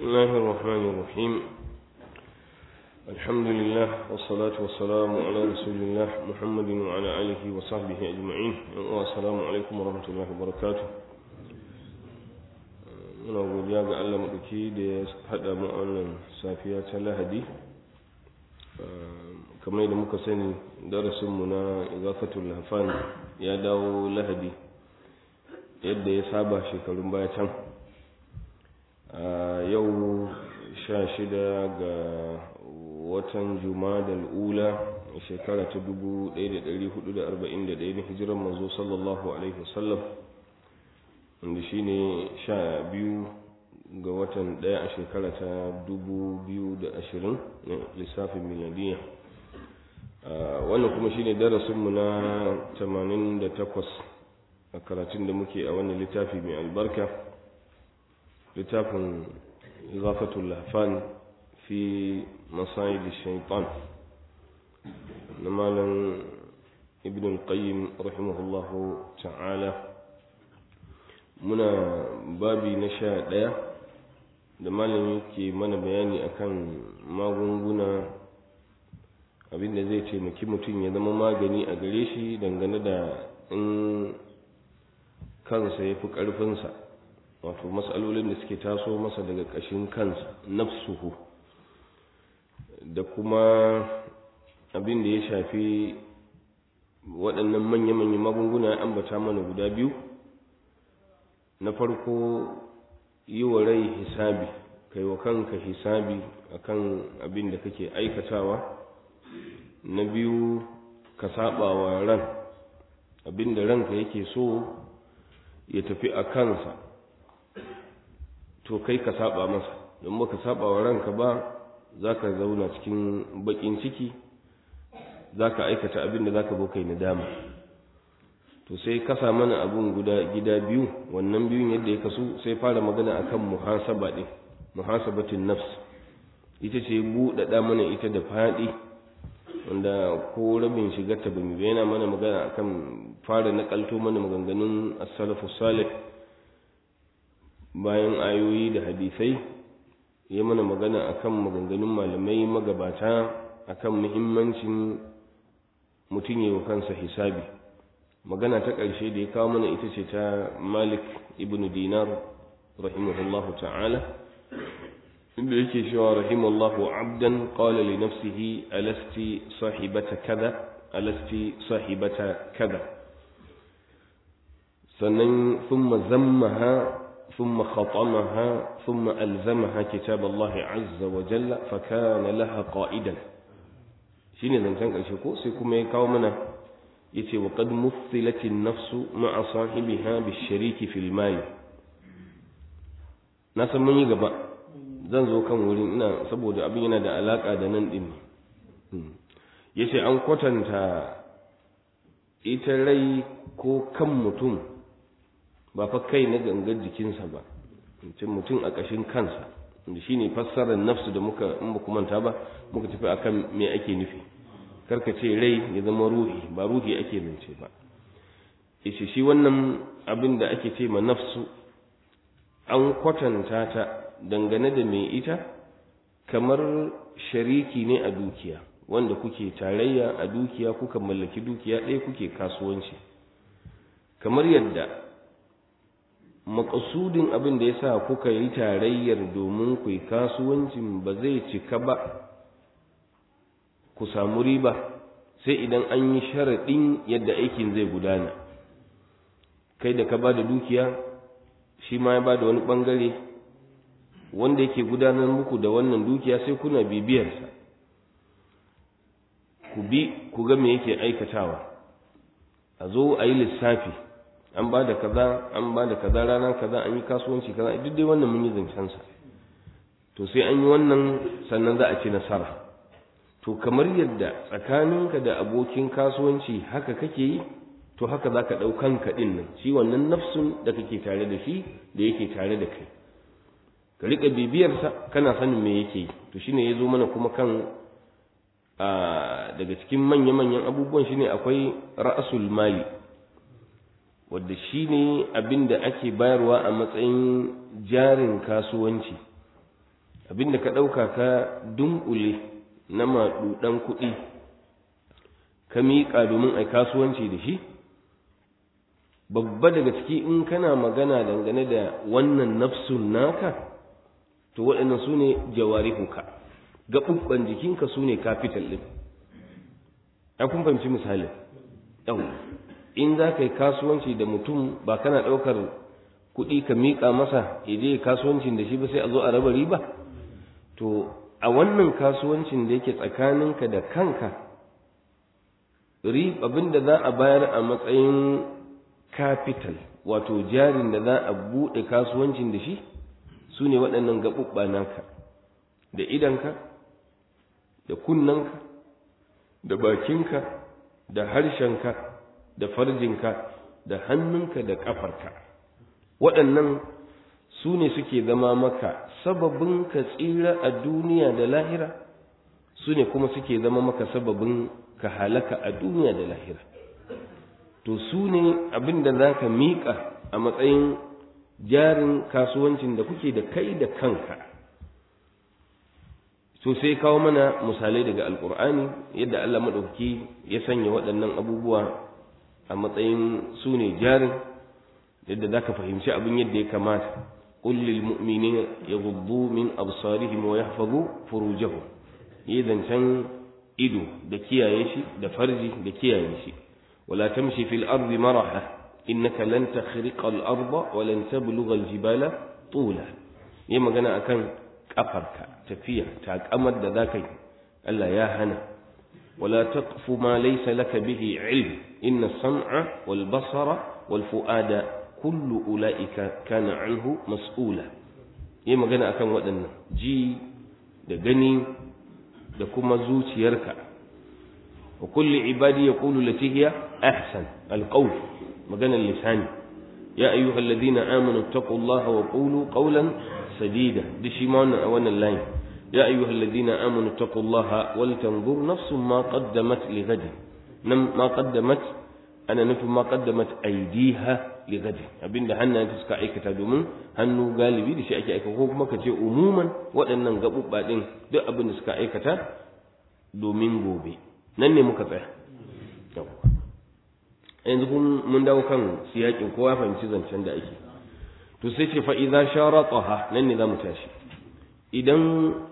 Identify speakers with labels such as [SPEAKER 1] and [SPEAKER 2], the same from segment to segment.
[SPEAKER 1] بسم الله الرحمن الرحيم الحمد لله والصلاة والسلام على رسول الله محمد وعلى آله وصحبه أجمعين والسلام عليكم ورحمة الله وبركاته muna godiya ga Allah maɗauki da ya haɗa mu wannan safiya ta lahadi kamar da muka sani darasinmu na igafatul hafan ya dawo lahadi yadda ya saba shekarun baya can yau sha shida ga watan jumadal ula shekara ta dubu ɗaya da ɗari hudu da arba'in da ɗaya na hijiran manzo sallallahu alaihi wasallam wanda shi ne sha biyu ga watan ɗaya a shekara ta dubu biyu da ashirin na lissafin miladiyya wannan kuma shi ne darasinmu na tamanin da takwas a karatun da muke a wannan littafi mai albarka littafin zafatul lafan fi masayid shaitan na malam ibn al-qayyim rahimahullahu ta'ala muna babi na sha ɗaya da malam yake mana bayani akan magunguna abinda zai taimaki mutum ya zama magani a gare shi dangane da in kansa ya fi ƙarfinsa wato matsalolin da suke taso masa daga ƙashin kansa nafsuhu da kuma abin da ya shafi waɗannan manya-manyan magunguna ya ambata mana guda biyu na farko yi wa rai hisabi kai wa kanka hisabi akan abin da kake aikatawa na biyu ka saba wa ran abin da ranka yake so ya tafi a kansa to kai ka saba masa don baka saba wa ranka ba za ka zauna cikin bakin ciki za ka aikata abin da za ka kai nadama to sai kasa mana abin guda gida biyu wannan biyun yadda ya kasu sai fara magana akan muhasaba din muhasabatin nafs ita ce buɗaɗa mana ita da faɗi wanda ko rabin shigar ta bin yana mana magana akan fara nakalto mana maganganun as-salafu salih bayan ayoyi da hadisai ya mana magana akan maganganun malamai magabata akan muhimmancin mutum yi wa kansa hisabi magana ta ƙarshe da ya kawo mana ita ce ta malik ibn dinar rahimahullahu ta'ala inda yake cewa rahimallahu abdan qala li nafsihi alasti sahibata kaza alasti sahibata kaza sannan thumma zammaha ثم خطمها ثم ألزمها كتاب الله عز وجل فكان لها قائدا شيني زنتان ƙarshe ko sai kuma ya kawo mana yace wa qad muthilat an-nafsu ma'a sahibiha bish-shariki fil mal na san mun yi gaba zan zo kan wurin ina saboda abin yana da alaka da nan din yace an kwatanta ita rai ko kan mutum ba fa kai na gangar jikinsa ba mutum a ƙashin kansa da shi ne fassarar nafsu da muka in ba manta ba muka tafi akan me ake nufi karka ce rai ya zama ruhi ba ruhi ake zance ba ishe shi wannan abin da ake ce ma nafsu an kwatanta ta dangane da mai ita kamar shariki ne a dukiya wanda kuke tarayya a dukiya kuka mallaki dukiya ɗaya kuke kasuwanci kamar yadda makasudin abin da ya sa kuka yi tarayyar domin ku yi kasuwancin ba zai cika ba ku samu riba sai idan an yi sharaɗin yadda aikin zai gudana kai da ka ba da dukiya shi ma ya ba da wani ɓangare wanda yake gudanar muku da wannan dukiya sai kuna bibiyarsa ku bi ku ga me yake aikatawa a zo a yi lissafi an ba da kaza an ba da kaza rana kaza an yi kasuwanci kaza duk dai wannan mun yi zancen sa to sai an yi wannan sannan za a ci nasara to kamar yadda tsakaninka da abokin kasuwanci haka kake yi to haka za ka ɗau kanka ɗin nan shi wannan nafsun da kake tare da shi da yake tare da kai ka riƙa bibiyarsa kana sanin me yake yi to shine ya zo mana kuma kan daga cikin manya-manyan abubuwan shine akwai ra'asul mali wadda shine abin da ake bayarwa a matsayin jarin kasuwanci abinda ka ɗauka ka dunkule na maɗuɗan kuɗi ka miƙa domin a kasuwanci da shi babba daga ciki in kana magana dangane da wannan nafsun naka to waɗannan su ne jawarihuka gaɓuɓɓan jikinka su ne capital ɗin a kun fahimci misali yau in za ka yi kasuwanci da mutum ba kana ɗaukar kuɗi ka miƙa masa ya je kasuwancin da shi ba sai a zo a raba riba to a wannan kasuwancin da yake tsakaninka da kanka abin da za a bayar a matsayin capital wato jarin da za a buɗe kasuwancin da shi su ne waɗannan gaɓuɓɓa naka da idanka da kunnanka da bakinka da harshenka da farjinka da hannunka da ƙafarka waɗannan su ne suke zama maka sababin ka tsira a duniya da lahira su ne kuma suke zama maka sababin ka halaka a duniya da lahira to su ne abin da za ka miƙa a matsayin jarin kasuwancin da kuke da kai da kanka to sai kawo mana misalai daga alkur'ani yadda Allah maɗauki ya sanya waɗannan abubuwa a matsayin su ne jarin yadda za ka fahimci abin yadda ya kamata قل للمؤمنين يغضوا من أبصارهم ويحفظوا فروجهم إذا كان إدو دكيا يشي دفرجي دكيا يشي ولا تمشي في الأرض مرحة إنك لن تخرق الأرض ولن تبلغ الجبال طولا يما قنا أكن كفرك تفيع تاك أمد ذاك ألا يا هنا ولا تقف ما ليس لك به علم إن السمع والبصر والفؤاد kullu ula'ika kana anhu mas'ula yi magana akan waɗannan ji da gani da kuma zuciyarka wa kulli ibadi yaqulu lati hiya ahsan alqawl magana lisani ya ayyuha alladhina amanu taqullaha wa qulu qawlan sadida dishi ma wannan wannan line ya ayyuha alladhina amanu taqullaha wal tanzur nafsun ma qaddamat li ghadin nam ma qaddamat ana nufin ma qaddamat aydiha li gadi abinda hannayenta suka aikata domin hannu galibi da shi ake aika ko kuma ka ce umuman waɗannan gaɓuɓɓa ɗin duk abin da suka aikata domin gobe nan ne muka tsaya yanzu kun mun dawo kan siyakin kowa fahimci zancen da ake to sai ce fa idza sharataha nan ne zamu tashi idan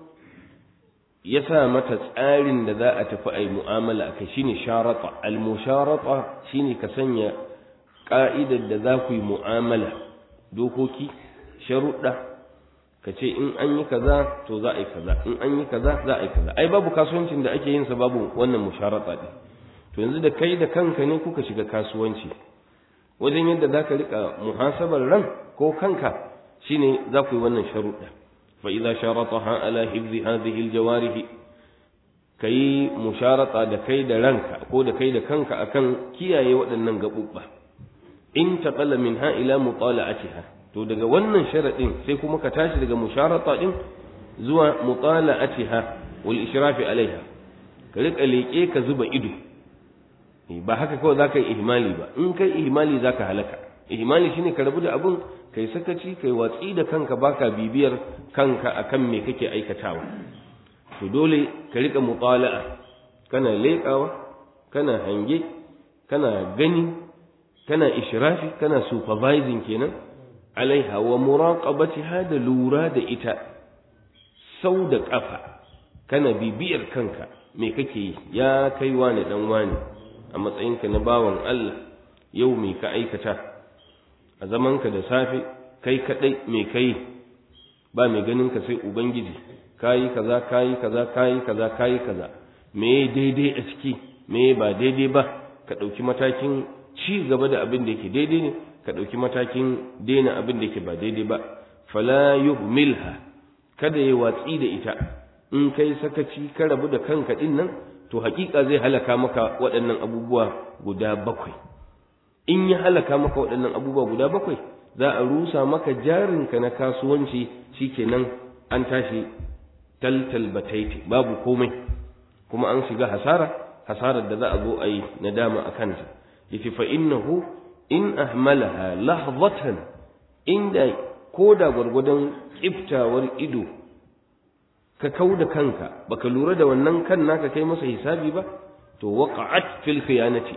[SPEAKER 1] ya sa mata tsarin da za a tafi a yi mu'amala a kai shine sharata al-musharata shine ka sanya ƙa'idar da za ku yi mu'amala dokoki sharuɗa ka ce in an yi kaza to za a yi kaza in an yi kaza za a yi kaza ai babu kasuwancin da ake yin sa babu wannan musharata ɗin to yanzu da kai da kanka ne kuka shiga kasuwanci wajen yadda za ka riƙa muhasabar ran ko kanka shine za ku yi wannan sharuɗa فإذا شرطها على حفظ هذه الجوارح كي مشارطة da kai da ranka ko da kai da kanka akan kiyaye waɗannan gaɓuɓɓa in taqalla minha ila mutala'atiha to daga wannan sharadin sai kuma ka tashi daga musharata din zuwa mutala'atiha wal ishrafi alaiha ka rika leƙe ka zuba ido ba haka kawai zaka yi ihmali ba in kai ihmali zaka halaka ihmali shine ka rabu da abun kai sakaci kai watsi da kanka baka bibiyar kanka akan me kake aikatawa to dole ka rika mutala'a kana leƙawa kana hange kana gani kana ishrafi kana supervising kenan alaiha wa muraqabatiha da lura da ita sau da ƙafa kana bibiyar kanka me kake yi ya kai wani dan wani a matsayinka na bawan Allah yau me ka aikata a zamanka da safe kai kadai me kai ba mai ganin ka sai ubangiji kayi kaza kayi kaza kayi kaza kayi kaza me daidai a ciki me ba daidai ba ka ɗauki matakin ci gaba da abin da yake daidai ne ka ɗauki matakin daina abin da yake ba daidai ba fala yuhmilha kada ya watsi da ita in kai sakaci ka rabu da kanka din nan to hakika zai halaka maka waɗannan abubuwa guda bakwai in ya halaka maka waɗannan abubuwa guda bakwai za a rusa maka jarinka na kasuwanci shikenan an tashi taltal bataiti babu komai kuma an shiga hasara hasarar da za a zo a yi nadama a kanta yace fa innahu in ahmalaha lahzatan inda koda gwargwadon kiftawar ido ka kau da kanka baka lura da wannan kan naka kai masa hisabi ba to waqa'at fil khiyanati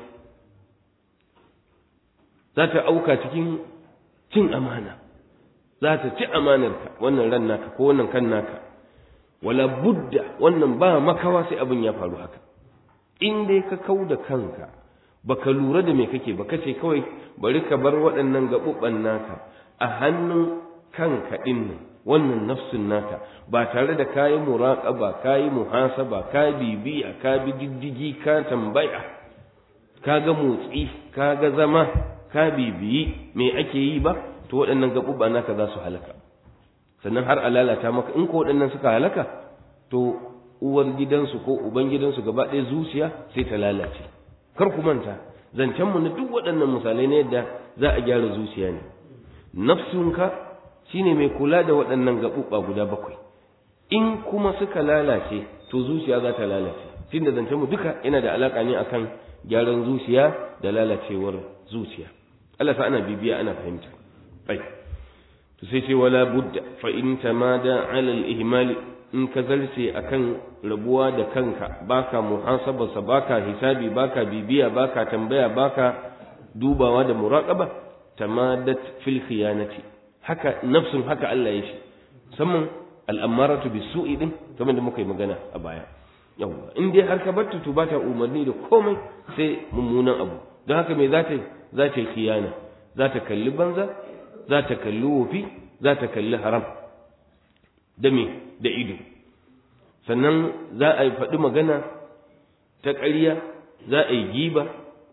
[SPEAKER 1] za ta auka cikin cin amana za ta ci amanarka wannan ran naka ko wannan kan naka wala budda wannan ba makawa sai abin ya faru haka in dai ka kau da kanka baka lura da me kake ba kace kawai bari ka bar waɗannan gaɓuɓɓan naka a hannun kanka ɗin nan wannan nafsin naka ba tare da kayi muraƙaba kayi muhasaba ka bibiya ka bi diddigi ka tambaya ka ga motsi ka ga zama ka bibiyi me ake yi ba to waɗannan gaɓuɓɓa naka za su halaka sannan har a lalata maka in ko waɗannan suka halaka to uwar gidansu ko uban gidansu gaba ɗaya zuciya sai ta lalace kar ku manta zancenmu na duk waɗannan misalai na yadda za a gyara zuciya ne nafsunka shine mai kula da waɗannan gaɓuɓɓa guda bakwai in kuma suka lalace to zuciya za ta lalace tunda zancenmu duka yana da alaƙa ne akan gyaran zuciya da lalacewar zuciya Allah sa ana bibiya ana fahimta ai to sai ce wala budda fa in tamada ala al-ihmal in ka zarce akan rabuwa da kanka baka muhasabarsa baka hisabi baka bibiya baka tambaya baka dubawa da muraqaba tamadat fil khiyanati haka nafsun haka Allah ya shi musamman al'amaratu bisu'i din kamar da muka yi magana a baya yawa in dai har ka batta to bata umarni da komai sai mummunan abu don haka me za ta za ta yi khiyana za ta kalli banza za ta kalli wofi za ta kalli haram da me da ido sannan za a yi faɗi magana ta ƙarya za a yi giba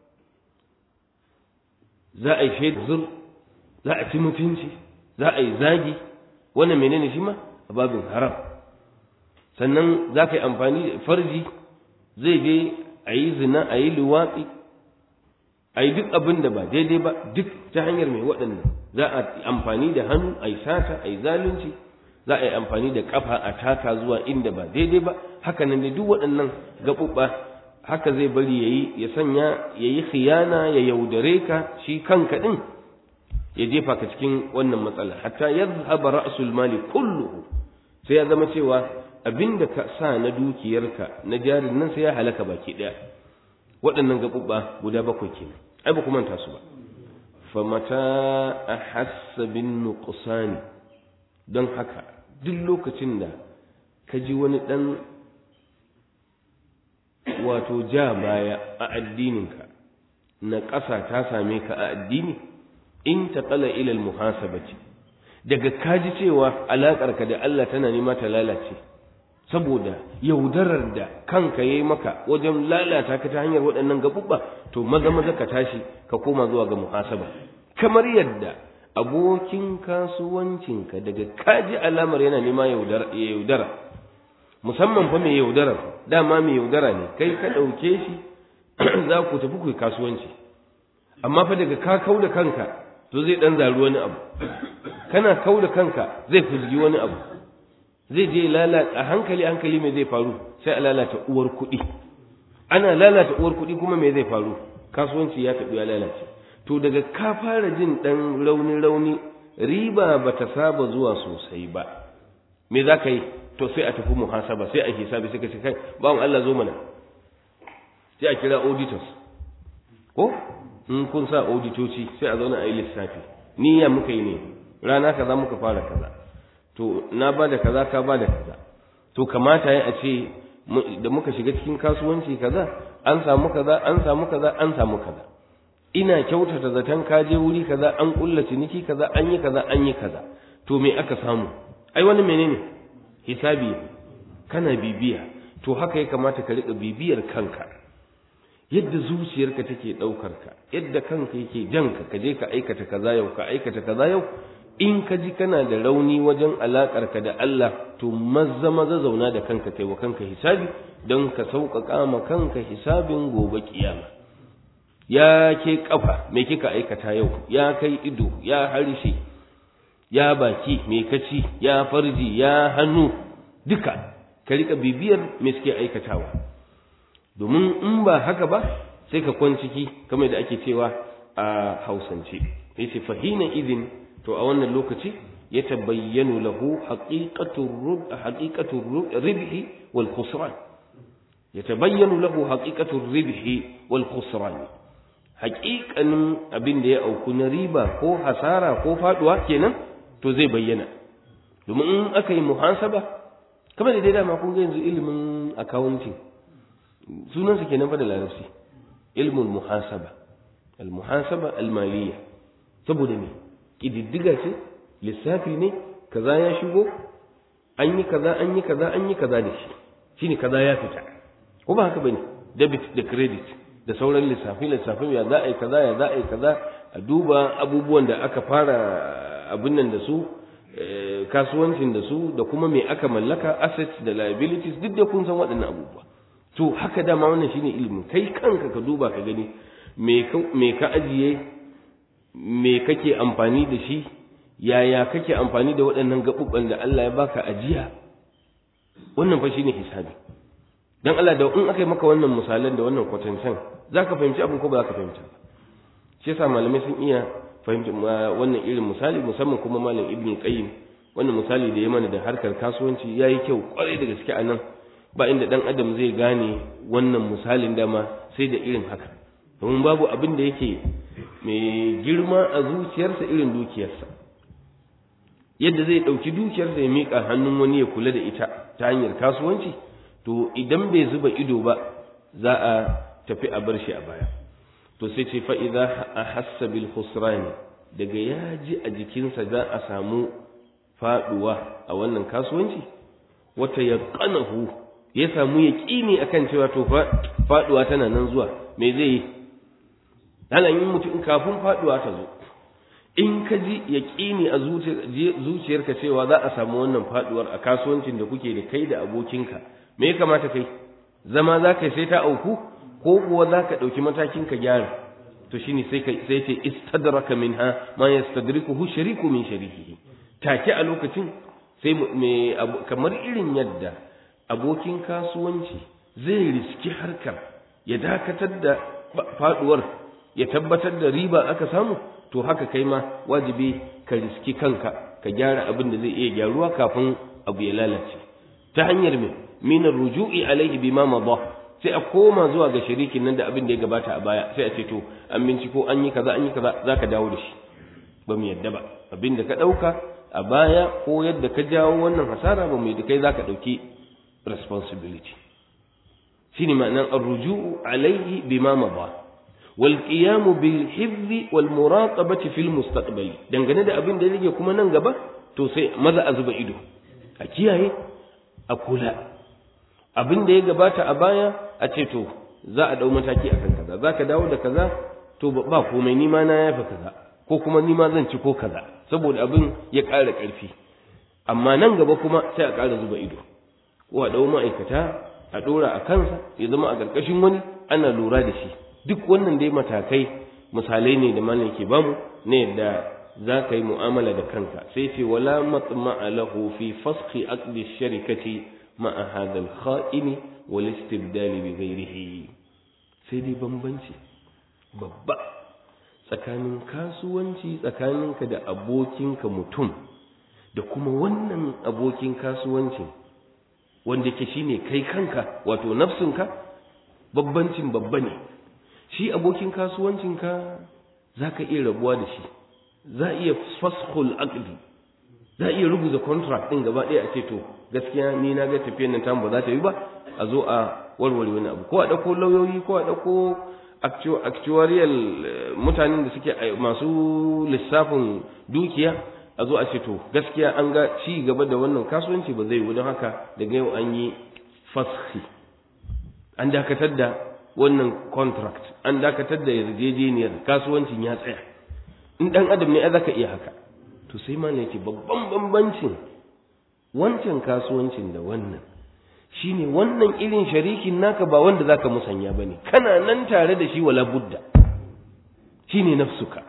[SPEAKER 1] za a yi shaidar zur za a ci mutunci za a yi zagi wannan menene shi ma a babin haram sannan za ka yi amfani da farji zai je a yi zina a yi luwatsi a yi duk abin da ba daidai ba duk ta hanyar mai waɗannan za a yi amfani da hannu a yi sata a yi zalunci za a yi amfani da ƙafa a taka zuwa inda ba daidai ba haka nan duk waɗannan gaɓuɓɓa haka zai bari ya yi ya sanya ya yi khiyana ya yaudare ka shi kanka ɗin ya jefa ka cikin wannan matsala hatta yadhhaba ra'sul mali kulluhu sai ya zama cewa abinda ka sa na dukiyarka na jarin nan sai ya halaka baki daya waɗannan gabubba guda bakwai kenan ai ba ku manta su ba fa mata ahassa bin nuqsani don haka duk lokacin da ka ji wani dan wato ja baya a addininka na ƙasa ta same ka a addini in taqala ila almuhasabati daga kaji cewa alaƙarka da Allah tana nema ta lalace saboda yaudarar da kanka yayi maka wajen lalata ka ta hanyar waɗannan gabubba to maza maza ka tashi ka koma zuwa ga muhasaba kamar yadda abokin kasuwancinka daga kaji alamar yana nema yaudara musamman fa mai yaudara dama mai yaudara ne kai ka ɗauke shi za ku tafi ku kasuwanci amma fa daga ka kau da kanka to zai dan zaru wani abu kana kau da kanka zai fuzgi wani abu zai je lalata a hankali hankali me zai faru sai a lalata uwar kuɗi ana lalata uwar kuɗi kuma me zai faru kasuwanci ya taɓi ya lalace to daga ka fara jin ɗan rauni rauni riba ba ta saba zuwa sosai ba me za ka yi to sai a tafi muhasaba sai a hisabi sai ka ce kai bawan Allah zo mana sai a kira auditors ko in kun sa auditoci sai a zauna a yi lissafi niyya muka yi ne rana kaza muka fara kaza to na ba da kaza ka ba da kaza to kamata ya a ce da muka shiga cikin kasuwanci kaza an samu kaza an samu kaza an samu kaza ina kyautata zaton ka je wuri kaza an kulla ciniki kaza an yi kaza an yi kaza to me aka samu ai wani menene hisabi kana bibiya to haka ya kamata ka riƙa bibiyar kanka yadda zuciyarka take ɗaukar ka yadda kanka yake janka ka je ka aikata kaza yau ka aikata kaza yau in ka ji kana da rauni wajen alakar ka da Allah to maza maza zauna da kanka kai wa kanka hisabi don ka sauƙaƙa ma kanka hisabin gobe kiyama ya ke kafa me kika aikata yau ya kai ido ya harshe ya baki me kaci ya farji ya hannu duka ka rika bibiyar me suke aikatawa domin in ba haka ba sai ka kwan ciki kamar da ake cewa a hausance yace fahina idin to a wannan lokaci yatabayyanu lahu haqiqatu rub haqiqatu ribhi wal khusran yatabayyanu lahu haqiqatu ribhi wal khusran haƙiƙanin abin da ya auku na riba ko hasara ko faduwa kenan to zai bayyana domin in aka yi muhasaba kamar da dai dama kun ga yanzu ilimin accounting sunansa kenan fa da larabci ilmul muhasaba al muhasaba al maliyya saboda me kididdiga ce lissafi ne kaza ya shigo an yi kaza an yi kaza an yi kaza da shi shine kaza ya fita ko ba haka bane debit da credit da sauran lissafi lissafi ya za a yi kaza ya za a yi kaza a duba abubuwan da aka fara abin nan da su kasuwancin da su da kuma me aka mallaka assets da liabilities duk da kun san waɗannan abubuwa to haka dama wannan shine ilimin kai kanka ka duba ka gani me ka ajiye me kake amfani da shi yaya kake amfani da waɗannan gaɓuɓɓan da Allah ya baka ajiya wannan fa shine hisabi dan Allah da in aka yi maka wannan misalan da wannan kwatancen zaka fahimci abin ko ba zaka fahimta ba shi yasa malamai sun iya fahimci wannan irin misali musamman kuma malam ibn qayyim wannan misali da ya mana da harkar kasuwanci yayi kyau kwarai da gaske a nan ba inda dan adam zai gane wannan misalin dama sai da irin haka domin babu abin da yake mai girma a zuciyarsa irin dukiyarsa yadda zai ɗauki dukiyarsa ya miƙa hannun wani ya kula da ita ta hanyar kasuwanci to idan bai zuba ido ba za a tafi a bar shi a baya to sai ce fa'iza a hassa bil khusrani daga ya ji a jikinsa za a samu faɗuwa a wannan kasuwanci wata ya ƙanahu ya samu ya ƙini a kan cewa to faɗuwa tana nan zuwa me zai yi yin mutum kafin faɗuwa ta zo in ka ji ya ƙini a zuciyarka cewa za a samu wannan faɗuwar a kasuwancin da kuke da kai da abokinka me ya kamata kai zama za ka sai ta auku ko kuwa za ka ɗauki matakin ka gyara to shine sai ka sai ce istadraka minha ma yastadrikuhu shariku min sharikihi take a lokacin sai me kamar irin yadda abokin kasuwanci zai riski harkar ya dakatar da faduwar ya tabbatar da riba aka samu to haka kai ma wajibi ka riski kanka ka gyara abin da zai iya gyaruwa kafin abu ya lalace ta hanyar me min ruju'i alaihi bima madha sai a koma zuwa ga shirikin nan da abin da ya gabata a baya sai a ce to an binciko an yi kaza an yi kaza zaka dawo da shi ba mu yadda ba abin da ka dauka a baya ko yadda ka jawo wannan hasara ba mu yadda kai zaka dauki responsibility shine ma'anar ar-ruju'u alaihi bima madha wal qiyam bil hifzi wal muraqabati fil mustaqbali dangane da abin da yake kuma nan gaba to sai maza a zuba ido a kiyaye a kula abin da ya gabata a baya a ce to za a dau mataki akan kaza za ka dawo da kaza to ba komai ni ma na yafa kaza ko kuma ni ma zan ci ko kaza saboda abin ya ƙara ƙarfi amma nan gaba kuma sai a ƙara zuba ido ko a dau ma'aikata a ɗora a kansa ya zama a ƙarƙashin wani ana lura da shi duk wannan dai matakai misalai ne da malam ke bamu na yadda za ka yi mu'amala da kanka sai ce wala matma'a lahu fi fasxi aqdi sharikati ma'a hadha al-kha'in wal istibdal bi ghayrihi sai dai bambanci babba tsakanin kasuwanci tsakaninka da abokinka mutum da kuma wannan abokin kasuwancin wanda ke shine kai kanka wato nafsinka babbancin babba ne shi abokin kasuwancinka za ka iya rabuwa da shi za a iya faskhul aqdi za a iya rubuta contract din gaba ɗaya a ce to gaskiya ni na ga tafiyar nan tamu ba za ta yi ba a zo a warware wani abu ko a ɗauko lauyoyi ko a ɗauko actuarial mutanen da suke masu lissafin dukiya a zo a ce to gaskiya an ga ci gaba da wannan kasuwanci ba zai yi don haka daga yau an yi fashi an dakatar da wannan contract an dakatar da yarjejeniyar kasuwancin ya tsaya in dan adam ne ai zaka iya haka to sai ma ne yake babban bambancin wancan kasuwancin da wannan shine wannan irin sharikin naka ba wanda zaka musanya bane kana nan tare da shi wala budda shine nafsuka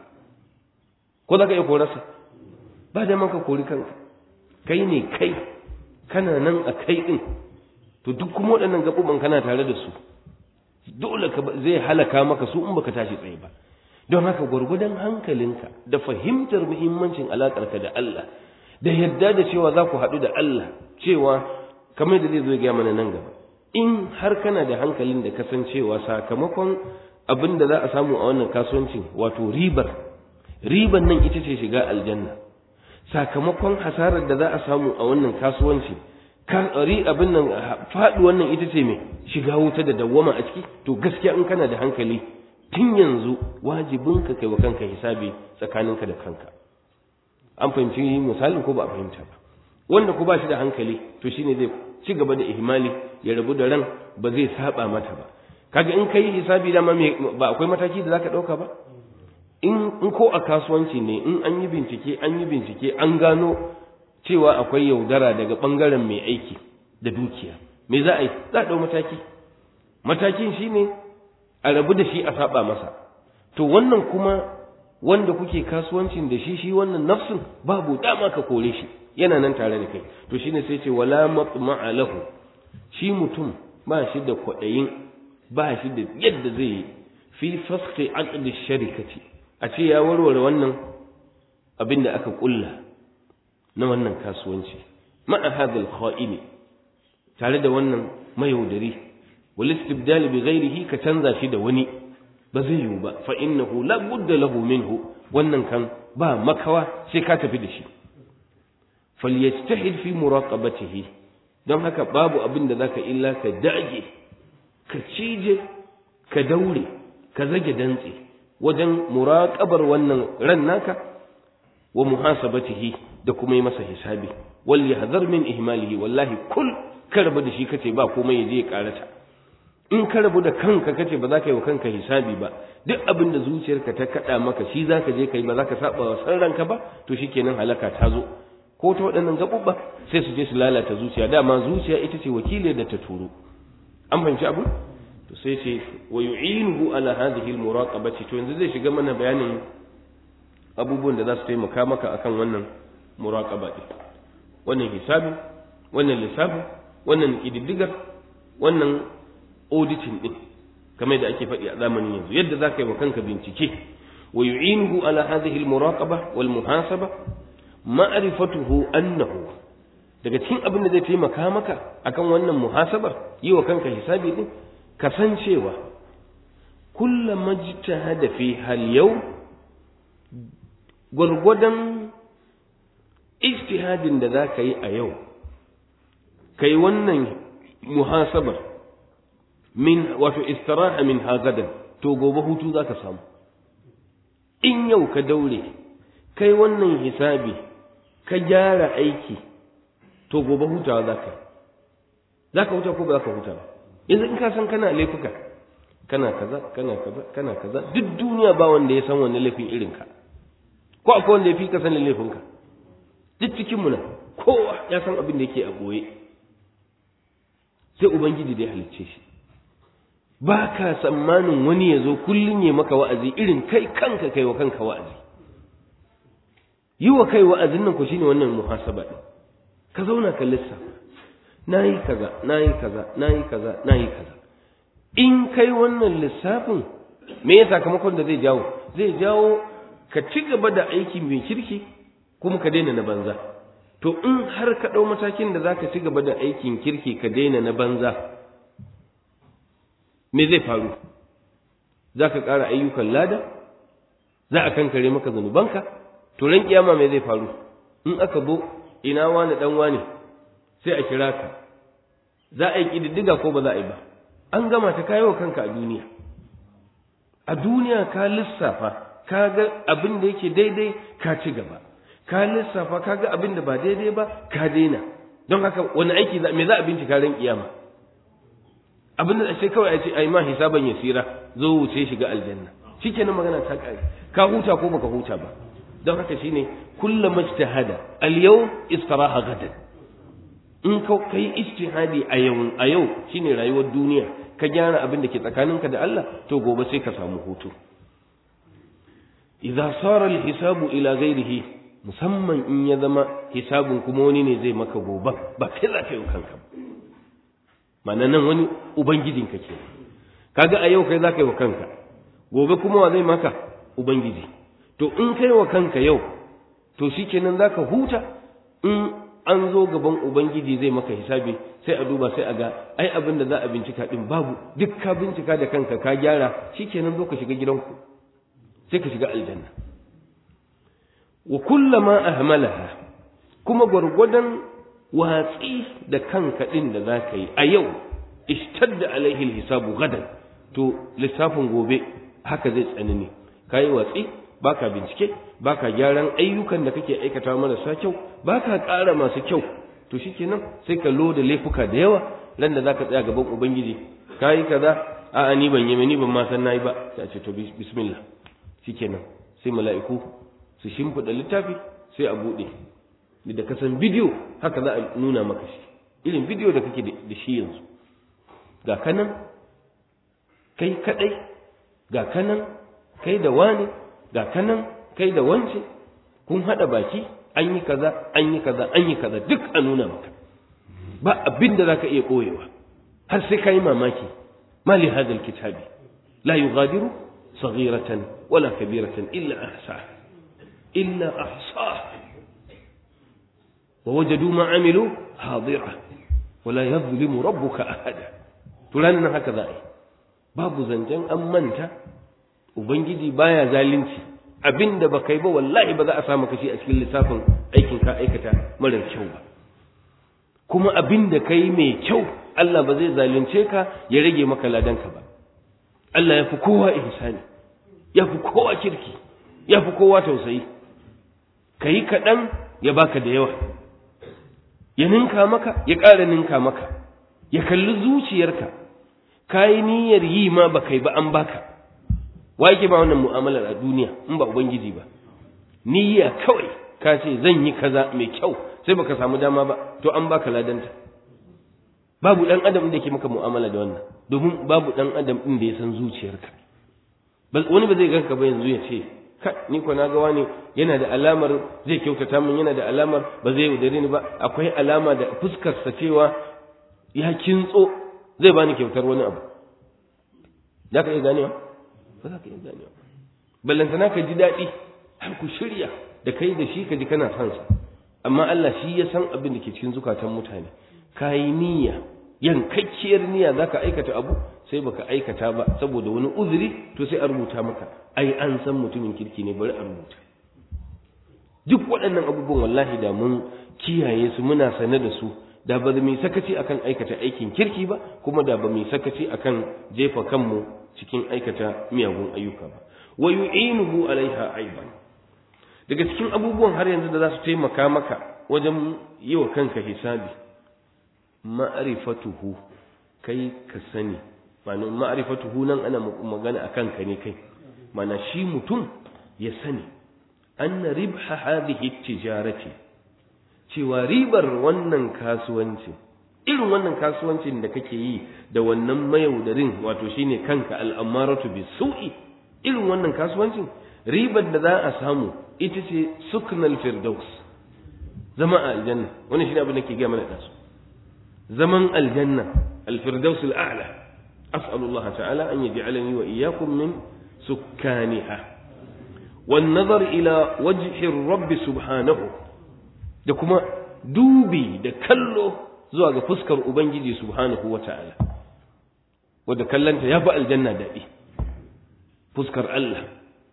[SPEAKER 1] ko zaka iya korarsa ba da ka kori kanka kai ne kai kana nan a kai din to duk kuma waɗannan gaɓuɓan kana tare da su dole ka zai halaka maka su in baka tashi tsaye ba don haka gwargwadon hankalinka da fahimtar muhimmancin alaƙarka da Allah da yadda da cewa za ku haɗu da Allah cewa kamar da zai zo ya mana nan gaba in har kana da hankalin da kasancewa sakamakon abin da za a samu a wannan kasuwancin wato ribar ribar nan ita ce shiga aljanna sakamakon hasarar da za a samu a wannan kasuwanci ri abin nan faɗi wannan ita ce mai shiga wuta da dawwama a ciki to gaskiya in kana da hankali tun yanzu wajibin ka kai wa kanka hisabi tsakaninka da kanka an fahimci misalin ko ba a fahimta ba wanda ku ba shi da hankali to shine zai ci gaba da ihmali ya rabu da ran ba zai saba mata ba kaga in kai hisabi dama ba akwai mataki da zaka dauka ba in in ko a kasuwanci ne in an yi bincike an yi bincike an gano cewa akwai yaudara daga bangaren mai aiki da dukiya me za a yi za a dau mataki matakin shine a rabu da shi a saba masa to wannan kuma wanda kuke kasuwancin da shi shi wannan nafsin babu dama ka kore shi yana nan tare da kai to shine sai ce wala matma'a lahu shi mutum ba shi da kwaɗayin ba shi da yadda zai yi fi fasqi aqd sharikati a ce ya warware wannan abin da aka kulla na wannan kasuwanci ma'a hadal kha'ini tare da wannan mayaudari wal istibdal bi ghairihi ka canza shi da wani ba zai yiwu ba fa innahu la budda lahu minhu wannan kan ba makawa sai ka tafi da shi falyajtahid fi muraqabatihi don haka babu abin da zaka illa ka dage ka cije ka daure ka zage dantse wajen muraqabar wannan ran naka wa muhasabatihi da kuma yi masa hisabi wal yahdhar min ihmalihi wallahi kul ka rabu da shi kace ba komai yaje ya karata in ka rabu da kanka kace ba za ka yi wa kanka hisabi ba duk abin da zuciyarka ta kada maka shi za ka je ka yi ba za ka saba wa san ranka ba to shikenan halaka ta zo ko ta waɗannan gaɓuɓɓa sai su je su lalata zuciya dama zuciya ita ce wakiliyar da ta turo an fahimci abu to sai ce wa yu'inuhu ala hadhihi almuraqabati to yanzu zai shiga mana bayanin abubuwan da za su taimaka maka akan wannan muraqaba din wannan hisabi wannan lissafi wannan kididdigar wannan auditing din kamar da ake faɗi a zamanin yanzu yadda za ka yi wa kanka bincike wa yu'inuhu ala hadhihi almuraqaba wal muhasaba ma'rifatuhu annahu daga cikin abin da zai taimaka maka akan wannan muhasabar yi wa kanka hisabi din kasancewa kullum majtahada fi hal yau gwargwadon ijtihadin da za ka yi a yau kai wannan muhasabar min wato istiraha min hagadan to gobe hutu za ka samu in yau ka daure kai wannan hisabi ka gyara aiki to gobe hutawa za ka yi za ka huta ko ba za ka huta ba yanzu in ka san kana laifuka kana kaza kana kaza kana kaza duk duniya ba wanda ya san wani laifin irin ka ko akwai wanda ya fi ka sanin laifinka duk cikin mu nan kowa ya san abin da yake a boye sai ubangiji da ya halicce shi ba ka tsammanin wani ya zo kullum ya maka wa'azi irin kai kanka kai wa kanka wa'azi yi wa kai wa'azin nan ku shine wannan muhasaba din ka zauna ka lissafa nayi kaza nayi kaza nayi kaza nayi kaza in kai wannan lissafin me ya sakamakon da zai jawo zai jawo ka ci gaba da aiki mai kirki kuma ka daina na banza to in har ka ɗau matakin da za ka ci gaba da aikin kirki ka daina na banza me zai faru za ka ƙara ayyukan lada za a kankare maka zunubanka to ran kiyama me zai faru in aka zo ina wani dan wani sai a kira ka za a yi ƙididdiga ko ba za a yi ba an gama ta kayi wa kanka a duniya a duniya ka lissafa ka ga abin da yake daidai ka ci gaba ka lissafa ka ga abin da ba daidai ba ka daina don haka wani aiki me za a bincika ran kiyama abin da sai kawai a ce ai ma hisaban yasira zo wuce shiga aljanna shikenan magana ta kare ka huta ko baka huta ba don haka shine kullum ijtihada al-yawm istiraha gadan in ka kai ijtihadi a yau a yau shine rayuwar duniya ka gyara abin da ke tsakaninka da Allah to gobe sai ka samu hutu idza sara al-hisabu ila ghairihi musamman in ya zama hisabun kuma wani ne zai maka gobe ba kai za ka yi kanka ma'ana nan wani ubangijinka ke kaga a yau kai za ka yi wa kanka gobe kuma wa zai maka ubangiji to in kai wa kanka yau to shikenan za ka huta in an zo gaban ubangiji zai maka hisabi sai a duba sai a ga ai abin da za a bincika din babu duk ka bincika da kanka ka gyara shikenan zo ka shiga gidanku sai ka shiga aljanna wa kullama ahmalaha kuma gwargwadon watsi da kanka din da za ka yi a yau ishtadda alaihi hisabu gadan to lissafin gobe haka zai tsanani kayi watsi baka bincike baka gyaran ayyukan da kake aikata marasa kyau baka ƙara masu kyau to shikenan sai ka loda laifuka da yawa ran da zaka tsaya gaban ubangiji kayi kaza a'a ni ban yi ni ban ma san nayi ba sai a ce to bismillah shikenan sai mala'iku su shimfida littafi sai a bude da ka san bidiyo haka za a nuna maka shi irin bidiyo da kake da shi yanzu ga kanan kai kadai ga kanan kai da wani ga kanan kai da wance kun hada baki an yi kaza an yi kaza an yi kaza duk a nuna maka ba abin da zaka iya koyewa har sai kai mamaki ma li hadha alkitabi la yughadiru saghiratan wala kabiratan illa ahsa illa ahsa wa wajadu ma amilu hadira wala yadhlimu rabbuka ahada turanin haka za a yi babu zancen an manta ubangiji baya zalunci abinda ba kai ba wallahi ba za a samu kashi a cikin lissafin aikin ka aikata marar kyau ba kuma abinda kai mai kyau Allah ba zai zalunce ka ya rage maka ladanka ba Allah ya fi kowa ihsani ya fi kowa kirki ya fi kowa tausayi ka yi kaɗan ya baka da yawa ya ninka maka ya ƙara ninka maka ya kalli zuciyarka ka yi niyyar yi ma ba kai ba an baka wa yake ba wannan mu'amalar a duniya in ba ubangiji ba niyya kawai ka ce zan yi kaza mai kyau sai baka samu dama ba to an baka ladanta babu dan adam da yake maka mu'amala da wannan domin babu dan adam din da ya san zuciyarka wani ba zai ganka ba yanzu ya ce ka ni ko na ga wani yana da alamar zai kyautata min yana da alamar ba zai yaudare ni ba akwai alama da fuskarsa cewa ya kintso zai bani kyautar wani abu za ka iya ganewa ba za ka iya ganewa ballantana ka ji daɗi har ku shirya da kai da shi ka ji kana son sa amma Allah shi ya san abin da ke cikin zukatan mutane ka yi niyya yankakkiyar niyya za ka aikata abu sai baka aikata ba saboda wani uzuri to sai a rubuta maka ai an san mutumin kirki ne bari a rubuta duk waɗannan abubuwan wallahi da mun kiyaye su muna sane da su da ba mu sakaci akan aikata aikin kirki ba kuma da ba mu sakaci akan jefa kanmu cikin aikata miyagun ayyuka ba wa yu'inuhu alaiha aiban daga cikin abubuwan har yanzu da za su taimaka maka wajen yi wa kanka hisabi ma'rifatuhu kai ka sani ma'ana ma'rifatuhu nan ana magana akan ka ne kai mana shi mutum ya sani anna ribha hadhihi tijarati cewa ribar wannan kasuwancin irin wannan kasuwancin da kake yi da wannan mayaudarin wato shine kanka al'amaratu bisu'i irin wannan kasuwancin ribar da za a samu ita ce suknal firdaus zama a aljanna wannan shine abin da ke ga mana da su zaman aljanna alfirdaus al'ala as'alu Allah ta'ala an yaj'alani wa iyyakum min sukkaniha wan nazar ila wajhi rabb subhanahu da kuma dubi da kallo zuwa ga fuskar ubangiji subhanahu wata'ala wanda kallanta ya fi aljanna daɗi fuskar Allah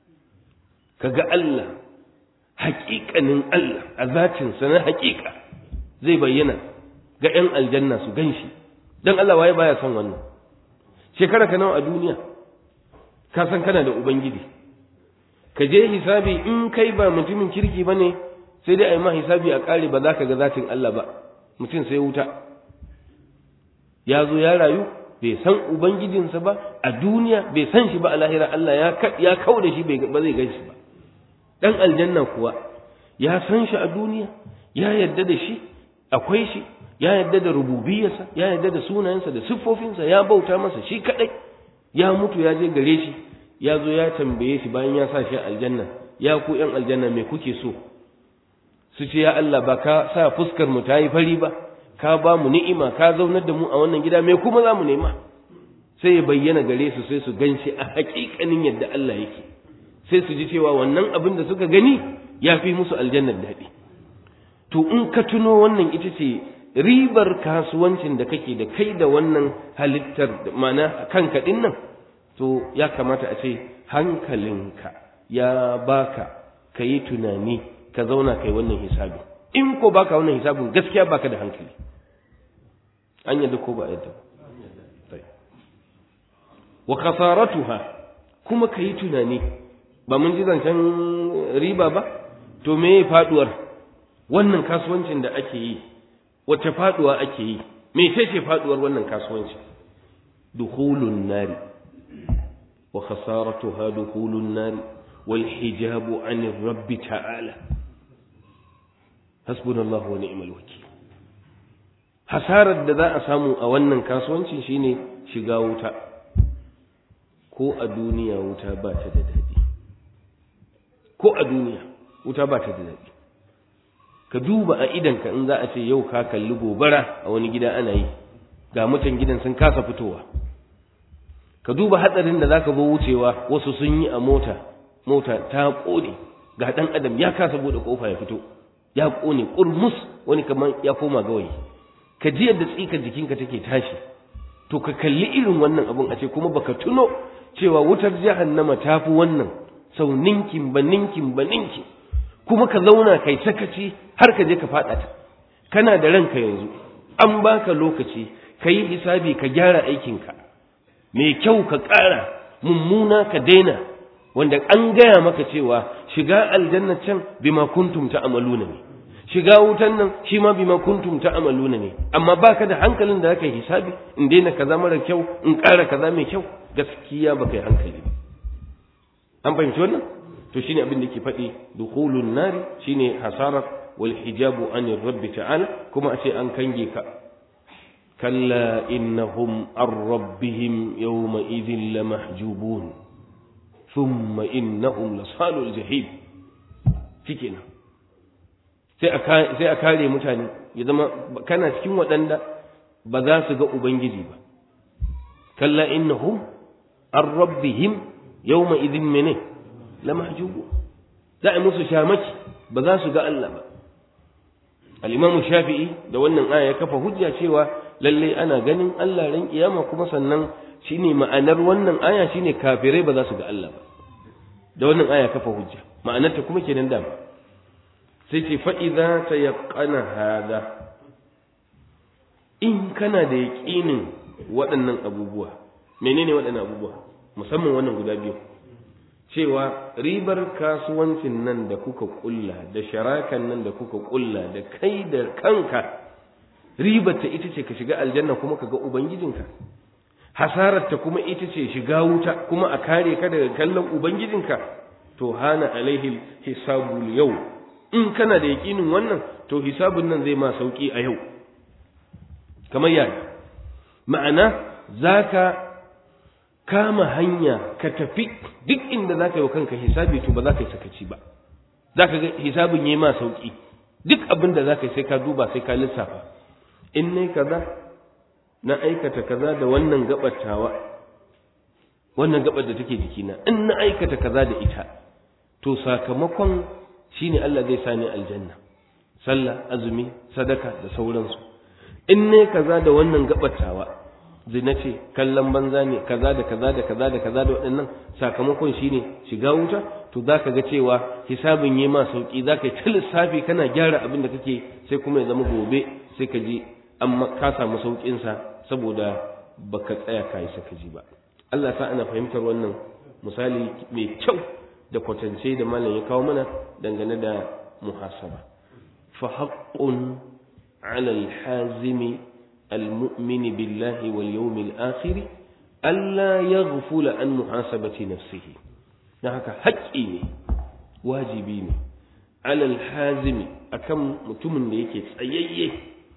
[SPEAKER 1] kaga Allah haƙiƙanin Allah a zatinsa na haƙiƙa zai bayyana ga 'yan aljanna su gan shi don Allah waye baya son wannan shekara ka nawa a duniya ka san kana da ubangiji ka je hisabi in kai ba mutumin kirki ba ne sai dai a yi ma hisabi a ƙare ba za ka ga zatin Allah ba mutum sai wuta ya zo ya rayu bai san ubangijinsa ba a duniya bai san shi ba a lahira Allah ya kau da shi ba zai gan shi ba dan aljanna kuwa ya san shi a duniya ya yarda da shi akwai shi ya yarda da rububiyarsa ya yarda da sunayensa da siffofinsa ya bauta masa shi kadai ya mutu ya je gare shi ya zo ya tambaye shi bayan ya sa shi aljanna ya ku yan aljanna me kuke so su ce ya Allah ba ka sa fuskar mu ta yi fari ba ka ba mu ni'ima ka zaunar da mu a wannan gida me kuma za mu nema sai ya bayyana gare su sai su gan shi a haƙiƙanin yadda Allah yake sai su ji cewa wannan abin da suka gani ya fi musu aljannar daɗi to in ka tuno wannan ita ce ribar kasuwancin da kake da kai da wannan halittar mana kanka din nan to ya kamata a ce hankalinka ya baka ka yi tunani ka zauna kai wannan hisabi in ko baka wannan hisabin gaskiya baka da hankali an yadda ko ba yadda wa khasaratuha kuma ka yi tunani ba mun ji zancen riba ba to me faduwar wannan kasuwancin da ake yi wacce faduwa ake yi me ce faduwar wannan kasuwanci dukhulun nari wa khasaratuha dukhulun nari wal hijabu anir rabbi ta'ala hasbunallahu wa ni'mal wakil hasarar da za a samu a wannan kasuwanci shine shiga wuta ko a duniya wuta ba ta da daɗi ko a duniya wuta ba ta da daɗi ka duba a idanka in za a ce yau ka kalli gobara a wani gida ana yi ga mutan gidan sun kasa fitowa ka duba hatsarin da zaka zo wucewa wasu sun yi a mota mota ta kone ga dan adam ya kasa bude kofa ya fito ya kone kurmus wani kamar ya koma gawayi ka ji yadda tsikar jikinka take tashi to ka kalli irin wannan abun a ce kuma baka tuno cewa wutar jahannama tafi wannan sau ninkin ba ninkin ba ninkin kuma ka zauna kai sakaci har ka je ka faɗa ta kana da ranka yanzu an baka lokaci ka yi hisabi ka gyara aikinka mai kyau ka ƙara mummuna ka daina wanda an gaya maka cewa shiga aljanna can bima kuntum ta'maluna ne shiga wutan nan shi ma bima kuntum ta'maluna ne amma baka da hankalin da zaka yi hisabi in daina kaza mara kyau in ƙara kaza mai kyau gaskiya baka yi hankali ba an fahimci wannan to shine abin da yake faɗi dukhulun nari shine hasarar wal hijabu anir rabbi ta'ala kuma a ce an kange ka kalla innahum ar rabbihim yawma idhin lamahjubun thumma innahum lasalul jahim shikenan sai a sai a kare mutane ya zama kana cikin waɗanda ba za su ga ubangiji ba kalla innahum ar rabbihim yawma idhin mene lamahjubu za a musu shamaki ba za su ga Allah ba al-imam shafi'i da wannan aya ya kafa hujja cewa lalle ana ganin Allah ran kiyama kuma sannan shine ma'anar wannan aya shine kafirai ba za su ga Allah ba da wannan aya kafa hujja ma'anar ta kuma kenan da sai ce fa idza tayaqqana hada in kana da yaqinin waɗannan abubuwa menene waɗannan abubuwa musamman wannan guda biyu cewa ribar kasuwancin nan da kuka kulla da sharakan nan da kuka kulla da kai da kanka ribar ta ita ce ka shiga aljanna kuma ka ga ubangijinka hasarar ta kuma ita ce shiga wuta kuma a kare ka daga kallon ubangijinka to hana alaihi hisabul yau in kana da yakinin wannan to hisabun nan zai ma sauki a yau kamar yaya ma'ana zaka kama hanya ka tafi duk inda za ka yi wa kanka hisabi to ba za ka yi sakaci ba za ka ga hisabin yi ma sauƙi duk abin da za ka yi sai ka duba sai ka lissafa in ne kaza na aikata kaza da wannan gabatawa wannan gabar da take jikina in na aikata kaza da ita to sakamakon shine Allah zai sani aljanna sallah azumi sadaka da sauransu in ne kaza da wannan gabatawa zina ce kallon banza ne kaza da kaza da kaza da kaza da waɗannan sakamakon shine shiga wuta to za ka ga cewa hisabin yi ma sauki za ka yi ta lissafi kana gyara abin da kake sai kuma ya zama gobe sai ka ji an ka samu sauƙinsa saboda baka tsaya ka yi sakaji ba Allah sa ana fahimtar wannan misali mai kyau da kwatance da malam ya kawo mana dangane da muhasaba fa haqqun ala al-hazimi المؤمن بالله واليوم الآخر ألا يغفل عن محاسبة نفسه نهك حقي واجبي على الحازم أكم متمن ليك تسييه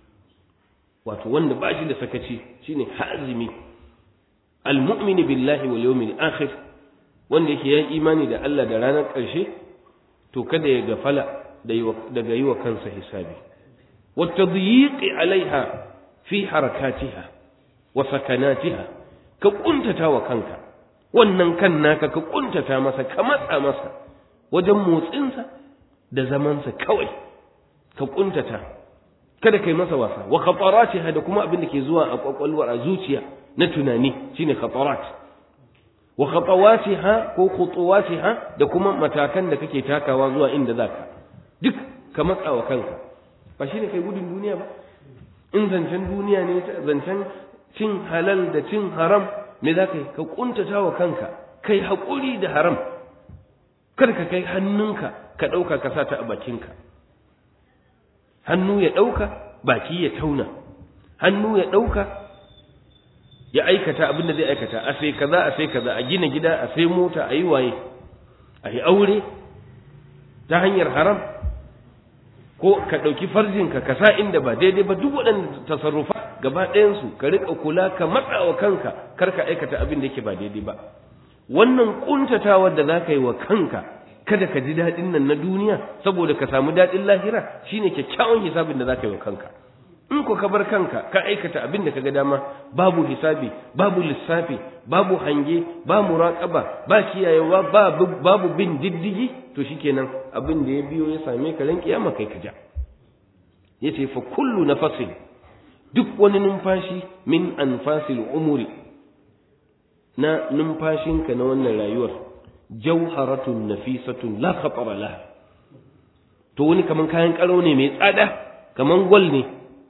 [SPEAKER 1] wato wanda ba shi da sakaci shine hazimi almu'min billahi wal yawmil akhir wanda yake yayin imani da Allah da ranar ƙarshe to kada ya gafala daga yi wa kansa hisabi wa tadyiqi alaiha fi harakatiha wa sakanatiha ka kuntata wa kanka wannan kan naka ka kuntata masa ka matsa masa wajen motsinsa da zamansa kawai ka kuntata kada kai masa wasa wa khataratiha da kuma abin da ke zuwa a kwakwalwar a zuciya na tunani shine khatarat wa khatawatiha ko khutuwatiha da kuma matakan da kake takawa zuwa inda zaka duk ka matsa wa kanka ba shine kai gudun duniya ba in zancen duniya ne zancen cin halal da cin haram me za ka yi ka kuntata wa kanka kai haƙuri da haram kar ka kai hannunka ka ɗauka ka sa ta a bakinka hannu ya ɗauka baki ya tauna hannu ya ɗauka ya aikata abin da zai aikata a sai kaza a sai kaza a gina gida a sai mota a yi waye a yi aure ta hanyar haram ko ka ɗauki farjinka ka sa inda ba daidai ba duk waɗanda tasarrufa gaba ɗayansu ka riƙa kula ka matsa wa kanka kar ka aikata abin da yake ba daidai ba wannan ƙuntatawar da za ka yi wa kanka kada ka ji daɗin nan na duniya saboda ka samu daɗin lahira shine kyakkyawan hisabin da za ka yi wa kanka in ko ka bar kanka ka aikata abin da ka ga dama babu hisabi babu lissafi babu hange ba muraƙaba ba kiyayewa babu bin diddigi to shikenan abin da ya biyo ya same ka ran kiyama kai ka ja yace fa kullu nafasin duk wani numfashi min anfasil umuri na numfashinka na wannan rayuwar jauharatun nafisatun la khatara laha to wani kaman kayan karo ne mai tsada kaman gwal ne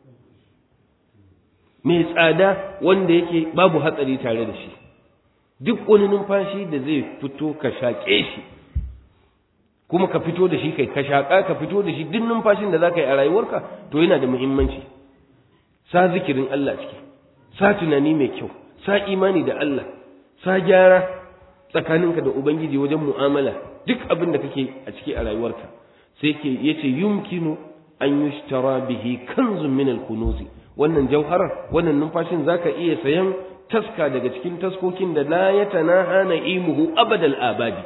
[SPEAKER 1] mai tsada wanda yake babu hatsari tare da shi duk wani numfashi da zai fito ka shaƙe shi kuma ka fito da shi kai ka shaƙa ka fito da shi duk numfashin da za ka yi a rayuwarka to yana da muhimmanci sa zikirin Allah ciki sa tunani mai kyau sa imani da Allah sa gyara tsakaninka da ubangiji wajen mu'amala duk abin da kake a ciki a rayuwarka sai ke yace yumkinu an yushtara bihi kanzun min al-kunuzi wannan jauharar wannan numfashin zaka iya sayan taska daga cikin taskokin da la yatanaha na'imuhu abadal abadi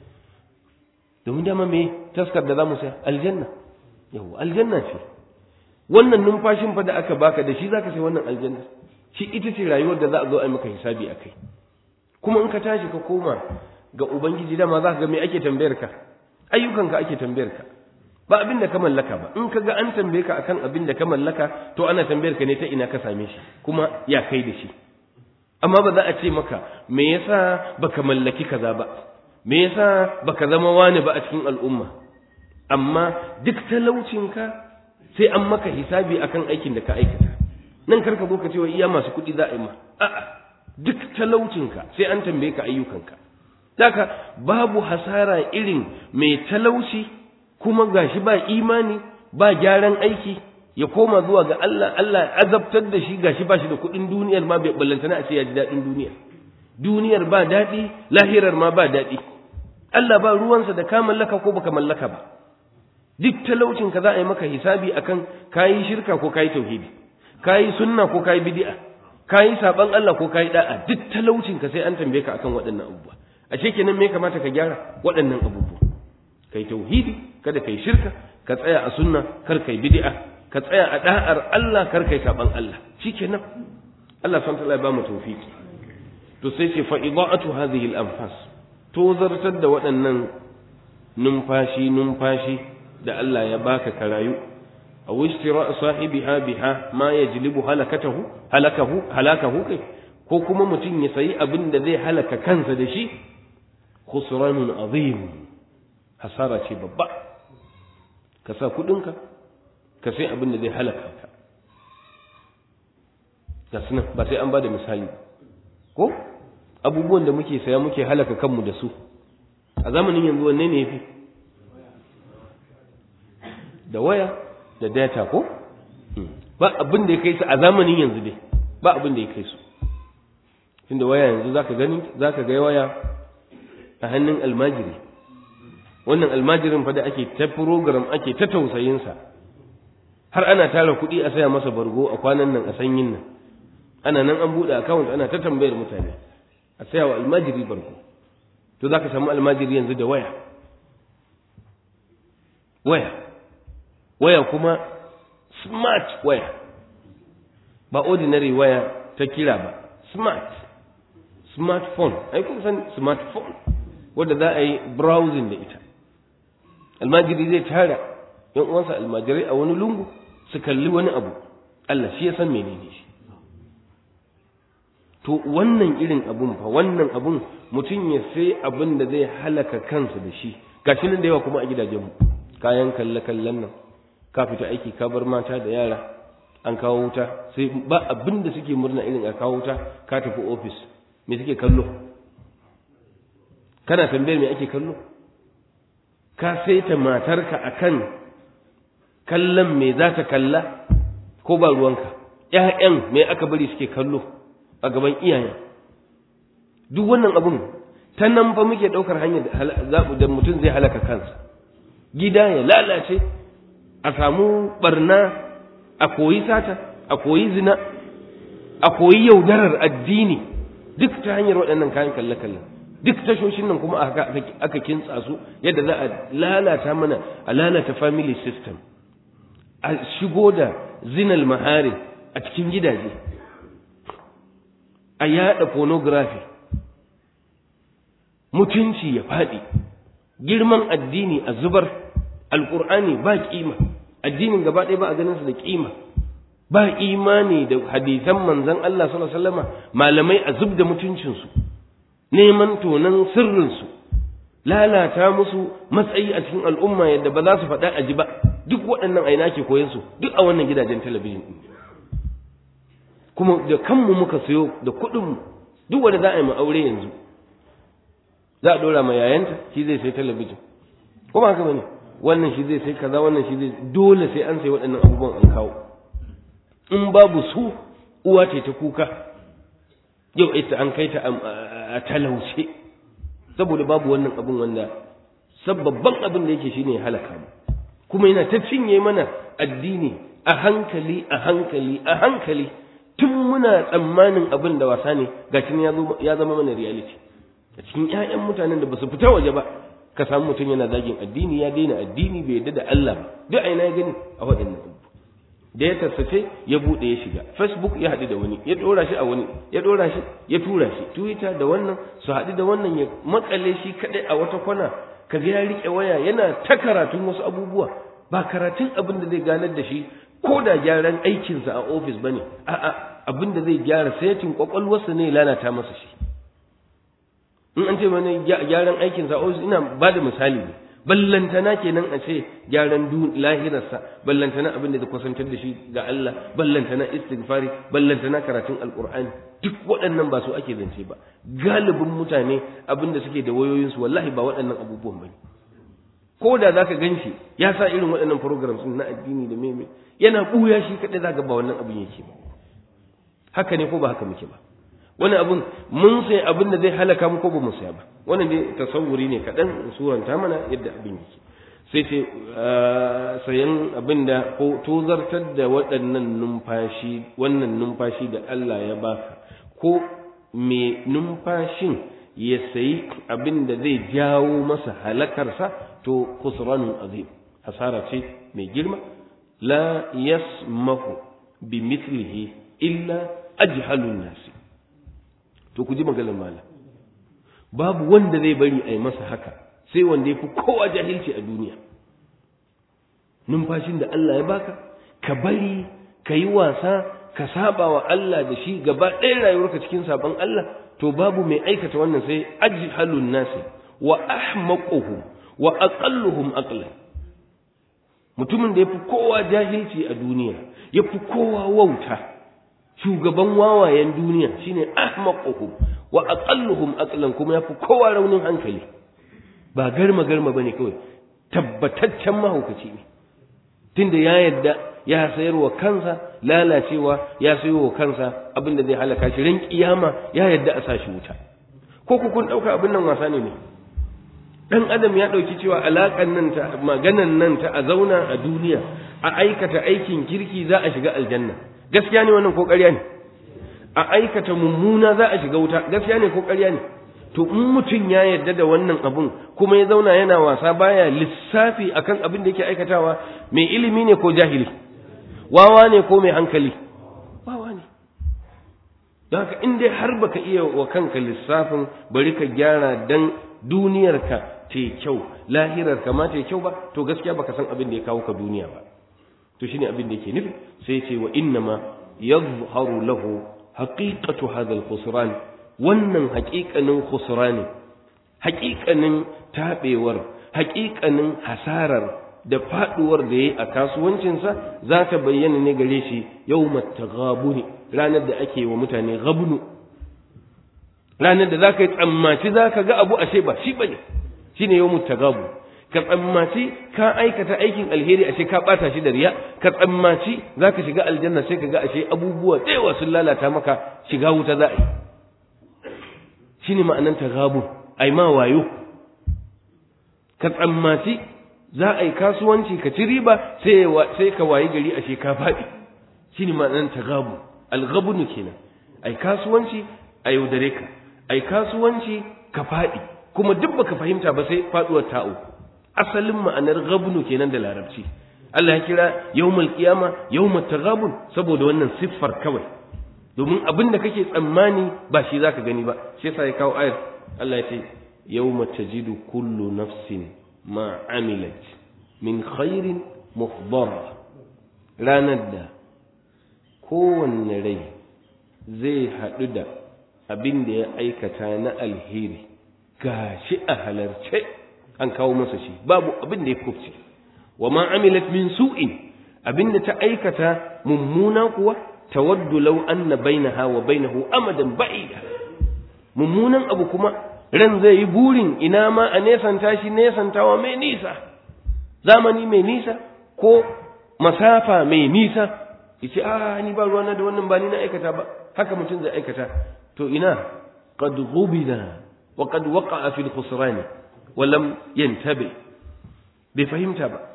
[SPEAKER 1] domin dama me taskar da zamu saya aljanna yau aljanna ce wannan numfashin fa da aka baka da shi zaka sai wannan aljanna shi ita ce rayuwar da za a zo a yi maka hisabi akai kuma in ka tashi ka koma ga ubangiji dama za ka ga me ake tambayar ka ayyukanka ake tambayar ka ba abin da ka mallaka ba in ka ga an tambaye ka akan abin da ka mallaka to ana tambayar ka ne ta ina ka same shi kuma ya kai da shi amma ba za a ce maka me yasa baka mallaki kaza ba me yasa baka zama wani ba a cikin al'umma amma duk talaucinka sai an maka hisabi akan aikin da ka aikata nan karka zo ka ce wa iya masu kuɗi za a yi ma a'a duk talaucinka sai an tambaye ka ayyukanka Daka babu hasara irin mai talauci kuma gashi ba imani ba gyaran aiki ya koma zuwa ga Allah Allah azabtar da shi gashi ba shi da kuɗin duniyar ma bai ballantana a ce ya ji daɗin duniya duniyar ba daɗi lahirar ma ba daɗi Allah ba ruwansa da ka mallaka ko baka mallaka ba duk talaucin ka za a yi maka hisabi akan kayi shirka ko kayi tauhidi kayi sunna ko kayi bid'a kayi saban Allah ko kayi da'a duk talaucin ka sai an tambaye ka akan waɗannan abubuwa a ce kenan me kamata ka gyara waɗannan abubuwa kai tauhidi kada kai shirka ka tsaya a sunna kar kai bid'a ka tsaya a da'ar Allah kar kai saban Allah shikenan Allah subhanahu wa ta'ala ya ba mu tawfiki to sai ce fa ida'atu hadhihi al-anfas to zartar da waɗannan numfashi numfashi da Allah ya baka ka rayu aw ishtira sahibiha biha ma yajlibu halakatahu halakahu halakahu kai ko kuma mutum ya sayi abin da zai halaka kansa da shi khusranun azim hasara ce babba ka sa kudinka ka sai abin da zai halaka ka ga sunan ba sai an ba da misali ko abubuwan da muke saya muke halaka kanmu da su a zamanin yanzu wanne ne yafi da waya da data ko ba abin da ya kai su a zamanin yanzu dai ba abin da ya kai su tunda waya yanzu zaka gani zaka ga waya a hannun almajiri wannan almajirin fa da ake ta program ake ta tausayin sa har ana tara kuɗi a saya masa bargo a kwanan nan a sanyin nan ana nan an buɗe account ana ta tambayar mutane a saya wa almajiri bargo to zaka samu almajiri yanzu da waya waya waya kuma smart waya ba ordinary waya ta kira ba smart smartphone ai kun san smartphone wanda za a yi browsing da ita almajiri zai tara yan uwansa almajirai a wani lungu su kalli wani abu Allah shi ya san menene shi to wannan irin abun fa wannan abun mutum ya sai abin da zai halaka kansa da shi gashi nan da yawa kuma a gidajenmu kayan kalle kallen nan ka fita aiki ka bar mata da yara an kawo wuta sai ba abin da suke murna irin a kawo wuta ka tafi ofis me suke kallo kana tambayar me ake kallo ka saita matarka akan kallon me za ta kalla ko ba ruwanka ƴaƴan me aka bari suke kallo a gaban iyayen duk wannan abun ta nan fa muke ɗaukar hanyar da mutum zai halaka kansa gida ya lalace a samu barna a koyi sata a koyi zina a koyi yaudarar addini duk ta hanyar waɗannan kayan kalle-kalle duk tashoshin nan kuma aka kintsa su yadda za a lalata mana a lalata family system a shigo da zinal mahari a cikin gidaje a yada pornography mutunci ya faɗi girman addini a zubar alƙur'ani ba ƙima addinin gaba ɗaya ba a ganin su da ƙima ba imani da hadisan manzon Allah sallallahu alaihi wasallama malamai a zub da mutuncinsu neman tonan sirrinsu lalata musu matsayi a cikin al'umma yadda ba za su faɗa a ji ba duk waɗannan aina ke koyan su duk a wannan gidajen talabijin ɗin kuma da kanmu muka sayo da kuɗinmu duk wanda za a yi mu aure yanzu za a ɗora ma yayanta shi zai sai talabijin ko ba haka bane wannan shi zai sai kaza wannan shi zai dole sai an sai waɗannan abubuwan an kawo in babu su uwa ce ta kuka yau ita an kai ta a talauce saboda babu wannan abun wanda sababban abin da yake shine halaka mu kuma yana ta cinye mana addini a hankali a hankali a hankali tun muna tsammanin abin da wasa ne gashin ya zama mana reality a cikin ƴaƴan mutanen da basu fita waje ba ka samu mutum yana zagin addini ya daina addini bai yarda da Allah ba duk aina ya gani a waɗannan abu da ya tasace ya bude ya shiga facebook ya haɗu da wani ya ɗora shi a wani ya ɗora shi ya tura shi twitter da wannan su haɗu da wannan ya makale shi kaɗai a wata kwana ka ga ya riƙe waya yana ta karatun wasu abubuwa ba karatun abin da zai ganar da shi ko da gyaran aikinsa a ofis bane a'a abin da zai gyara setin kwakwalwarsa ne lalata masa shi in an ce mana gyaran aikinsa a ofis ina ba da misali ne ballantana kenan a ce gyaran lahirarsa ballantana abin da zai kusantar da shi ga Allah ballantana istighfari ballantana karatun alqur'ani duk waɗannan ba su ake zance ba galibin mutane abin da suke da wayoyinsu wallahi ba waɗannan abubuwan bane ko da zaka ganshi ya sa irin waɗannan programs na addini da meme yana buya shi kadai zaka ba wannan abin yake ba haka ne ko ba haka muke ba wani abun mun sai abin da zai halaka mu ko ba mu saya ba wannan dai tasawuri ne kaɗan suranta mana yadda abin yake sai ce sayan abin da ko tozartar da waɗannan numfashi wannan numfashi da Allah ya baka ko me numfashin ya sayi abin da zai jawo masa halakarsa to khusranun azim hasara ce mai girma la yasmahu bi mithlihi illa ajhalun nasi to ku ji maganar malam babu wanda zai bari a yi masa haka sai wanda ya fi kowa jahilci a duniya numfashin da Allah ya baka ka bari ka yi wasa ka saba wa Allah da shi gaba ɗaya rayuwarka cikin saban Allah to babu mai aikata wannan sai ajhalun nasi wa ahmaquhum wa aqalluhum aqlan mutumin da yafi kowa jahilci a duniya yafi kowa wauta shugaban wawayen duniya shine ahmaquhum wa aqalluhum aqlan kuma yafi kowa raunin hankali ba garma garma bane kawai tabbataccen mahaukaci ne tunda ya yadda ya sayar wa kansa lalacewa ya sayo wa kansa abinda zai halaka shi ran kiyama ya yadda a sashi wuta ko ku kun dauka abin nan wasa ne ne dan adam ya dauki cewa alakan nan ta maganan nan ta a zauna a duniya a aikata aikin kirki za a shiga aljanna gaskiya ne wannan ko ƙarya ne a aikata mummuna za a shiga wuta gaskiya ne ko ƙarya ne to in mutum ya yarda da wannan abun kuma ya zauna yana wasa baya lissafi akan abin da yake aikatawa mai ilimi ne ko jahili wawa ne ko mai hankali wawa ne don haka in dai har baka iya wa kanka lissafin bari ka gyara dan duniyarka ta kyau lahirarka ma ta kyau ba to gaskiya baka san abin da ya kawo ka duniya ba to shine abin da yake nufi sai ce wa innama yadhharu lahu haqiqatu hadha al-khusran wannan haƙiƙanin khusrani haƙiƙanin tabewar haƙiƙanin hasarar da faduwar da yayi a kasuwancinsa za ta bayyana ne gare shi yawmat taghabuni ranar da ake wa mutane ghabnu ranar da zaka yi tsammaci zaka ga abu ashe ba shi bane shine yawmut tagabu ka tsammaci ka aikata aikin alheri ashe ka bata shi da riya ka tsammaci zaka shiga aljanna sai ka ga ashe abubuwa da yawa sun lalata maka shiga wuta za a yi shine ma'anan tagabu ai ma wayo ka tsammaci za a yi kasuwanci ka ci riba sai sai ka wayi gari ashe ka faɗi shine ma'anan tagabu alghabnu kenan ai kasuwanci a yaudare ka ai kasuwanci ka faɗi kuma duk baka fahimta ba sai faduwar ta'u asalin ma'anar gabnu kenan da larabci Allah ya kira yawmal qiyama yawmat taghabun saboda wannan siffar kawai domin abin da kake tsammani ba shi zaka gani ba shi yasa ya kawo ayar Allah ya ce yawma tajidu kullu nafsin ma amilat min khairin muhdara ranar da kowanne rai zai haɗu da abin da ya aikata na alheri gashi a halarce an kawo masa shi babu abin da ya kufce wa ma amilat min su'in abin da ta aikata mummuna kuwa tawaddu law anna bainaha wa bainahu amadan ba'ida mummunan abu kuma ran zai yi burin ina ma a nesanta shi nesantawa mai nisa zamani mai nisa ko masafa mai nisa yace a ni ba ruwana da wannan ba ni na aikata ba haka mutum zai aikata to ina qad ghubina wa qad waqa'a fil khusran wa lam yantabi bai fahimta ba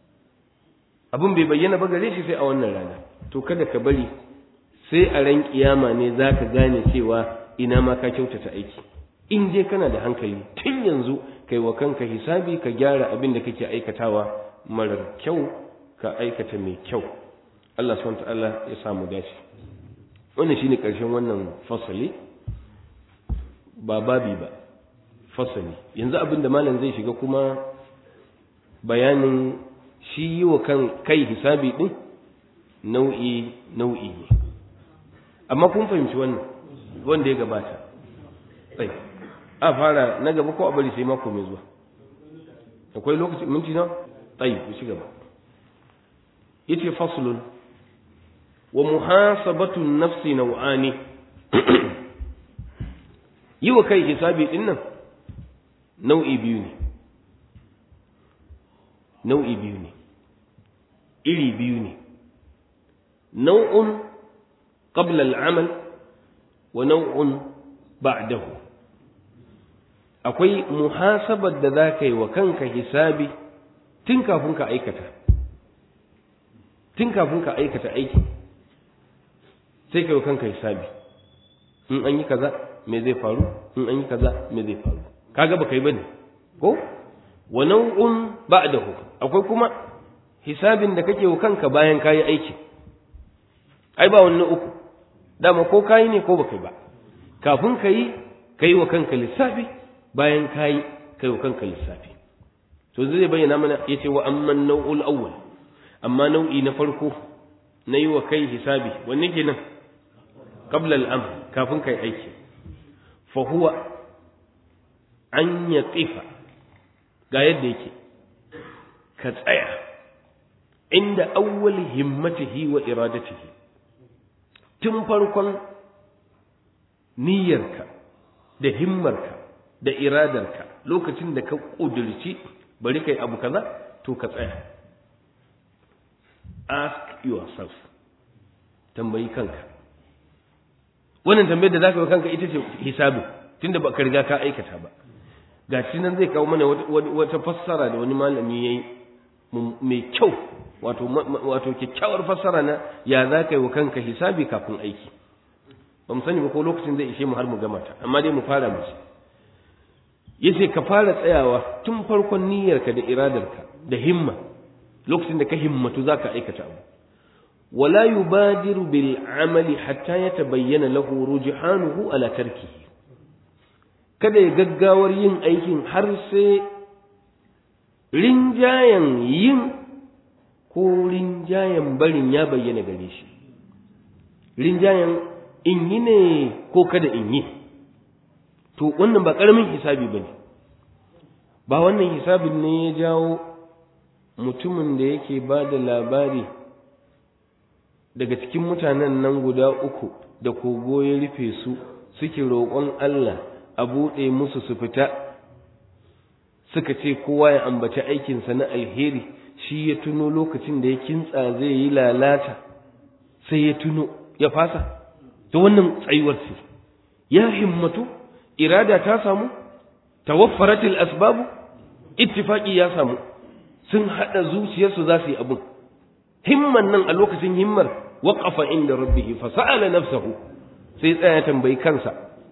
[SPEAKER 1] abun bai bayyana ba gare shi sai a wannan rana to kada ka bari sai a ran kiyama ne zaka gane cewa ina ma ka kyautata aiki in dai kana da hankali tun yanzu kai wa kanka hisabi ka gyara abin da kake aikatawa marar kyau ka aikata mai kyau Allah subhanahu wa ta'ala ya samu dace wannan shine ƙarshen wannan fasali ba babi ba fasali yanzu abin da malam zai shiga kuma bayanin shi yi wa kan kai hisabi din nau'i nau'i ne amma kun fahimci wannan wanda ya gabata tsaye a fara na gaba ko a bari sai mako mai zuwa akwai lokaci minti na tsaye ku ci gaba yace faslun wa muhasabatu nafsi nau'ani yi wa kai hisabi din nan nau'i biyu ne nau'i biyu ne iri biyu ne nau'un qabla al'amal wa nau'un ba'dahu akwai muhasabar da za ka yi wa kanka hisabi tun kafin ka aikata tun kafin ka aikata aiki sai ka yi wa kanka hisabi in an yi kaza me zai faru in an yi kaza me zai faru kaga baka yi bane ko wa nau'un ba'dahu akwai kuma hisabin da kake wa kanka bayan kayi aiki ai ba wannan uku dama ko kayi ne ko baka yi ba kafin ka yi kai wa kanka lissafi bayan kayi kai wa kanka lissafi to zai bayyana mana yace wa amman nau'ul awwal amma nau'i na farko na yi wa kai hisabi wanne kenan qabla al-amr kafin kai aiki fa huwa an yaqifa ga yadda yake ka tsaya inda awwal himmatihi wa iradatihi tun farkon niyyarka da himmarka da iradarka lokacin da ka ƙudurci bari kai abu kaza to ka tsaya ask yourself tambayi kanka wannan tambayar da zaka yi kanka ita ce hisabin tunda ba ka riga ka aikata ba ga shi nan zai kawo mana wata fassara da wani malami yayi mai kyau wato wato kyakkyawar fassara na ya za ka yi wa kanka hisabi kafin aiki ba mu sani ba ko lokacin zai ishe mu har mu gama ta amma dai mu fara mu yace ka fara tsayawa tun farkon niyyarka da iradarka da himma lokacin da ka himmatu za ka aikata abu ولا يبادر بالعمل حتى يتبين له رجحانه على تركه kada ya gaggawar yin aikin har sai rinjayen yin ko rinjayen barin ya bayyana gare shi rinjayen in yi ne ko kada in yi to wannan ba ƙaramin hisabi ba ne ba wannan hisabin ne ya jawo mutumin da yake ba da labari daga cikin mutanen nan guda uku da kogo ya rufe su suke roƙon Allah a buɗe musu su fita suka ce kowa ya ambaci aikinsa na alheri shi ya tuno lokacin da ya kintsa zai yi lalata sai ya tuno ya fasa ta wannan tsayuwar ce ya himmatu irada ta samu tawaffaratil asbabu ittifaqi ya samu sun hada zuciyarsu za su yi abun himman nan a lokacin himmar waqafa inda rabbih fa sa'ala nafsahu sai tsaya tambayi kansa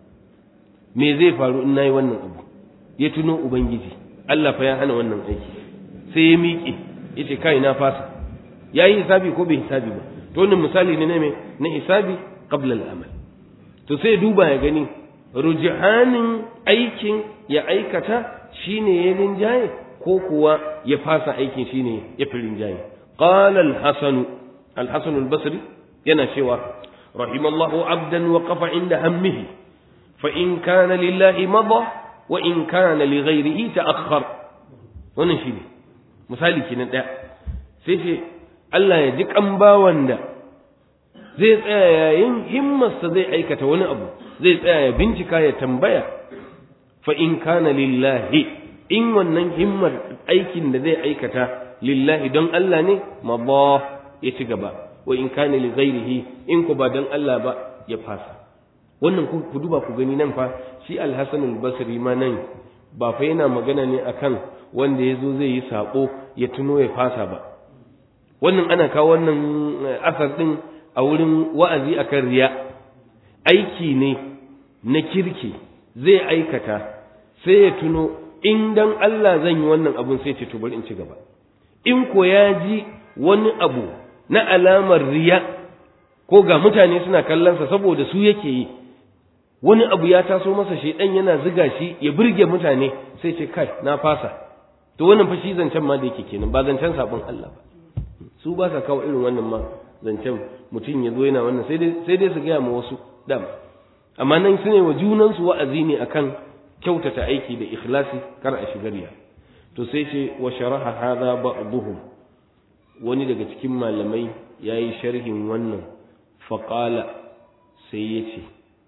[SPEAKER 1] me zai faru in nayi wannan abu ya tuno ubangiji Allah fa ya hana wannan aiki sai ya miƙe yace kai na fasa yayi hisabi ko bai hisabi ba to wannan misali ne ne na hisabi qabla al-amal to sai duba ya gani rujihanin aikin ya aikata shine ya rinjaye ko kuwa ya fasa aikin shine ya fi rinjaye qala al-hasan al-hasan al-basri yana cewa rahimallahu abdan waqafa inda hammihi fa in kana lillahi madha wa in kana li ghayrihi ta'akhkhar wannan shine misali kenan daya sai ce Allah ya ji kan bawan da zai tsaya yayin himmarsa zai aikata wani abu zai tsaya ya bincika ya tambaya fa in kana lillahi in wannan himmar aikin da zai aikata lillahi don Allah ne mabah ya ci gaba wa in kana li ghairihi in ku ba don Allah ba ya fasa wannan ku duba ku gani nan fa shi al-Hasan al-Basri ma nan ba fa yana magana ne akan wanda ya zo zai yi sako ya tuno ya fasa ba wannan ana kawo wannan asar din a wurin wa'azi akan riya aiki ne na kirki zai aikata sai ya tuno in dan Allah zan yi wannan abun sai ce to bari in ci gaba in ko ya ji wani abu na alamar riya ko ga mutane suna kallonsa saboda su yake yi wani abu ya taso masa shaidan yana ziga shi ya burge mutane sai ce kai na fasa to wannan fa shi zancen ma da yake kenan ba zancen sabon Allah ba su ba sa kawo irin wannan ma zancen mutum ya zo yana wannan sai dai sai dai su gaya ma wasu dam amma nan su ne wa junansu wa'azi ne akan kyautata aiki da ikhlasi kar a shiga riya to sai ce wa sharaha hadha ba'dhum wani daga cikin malamai yayi sharhin wannan faqala sai yace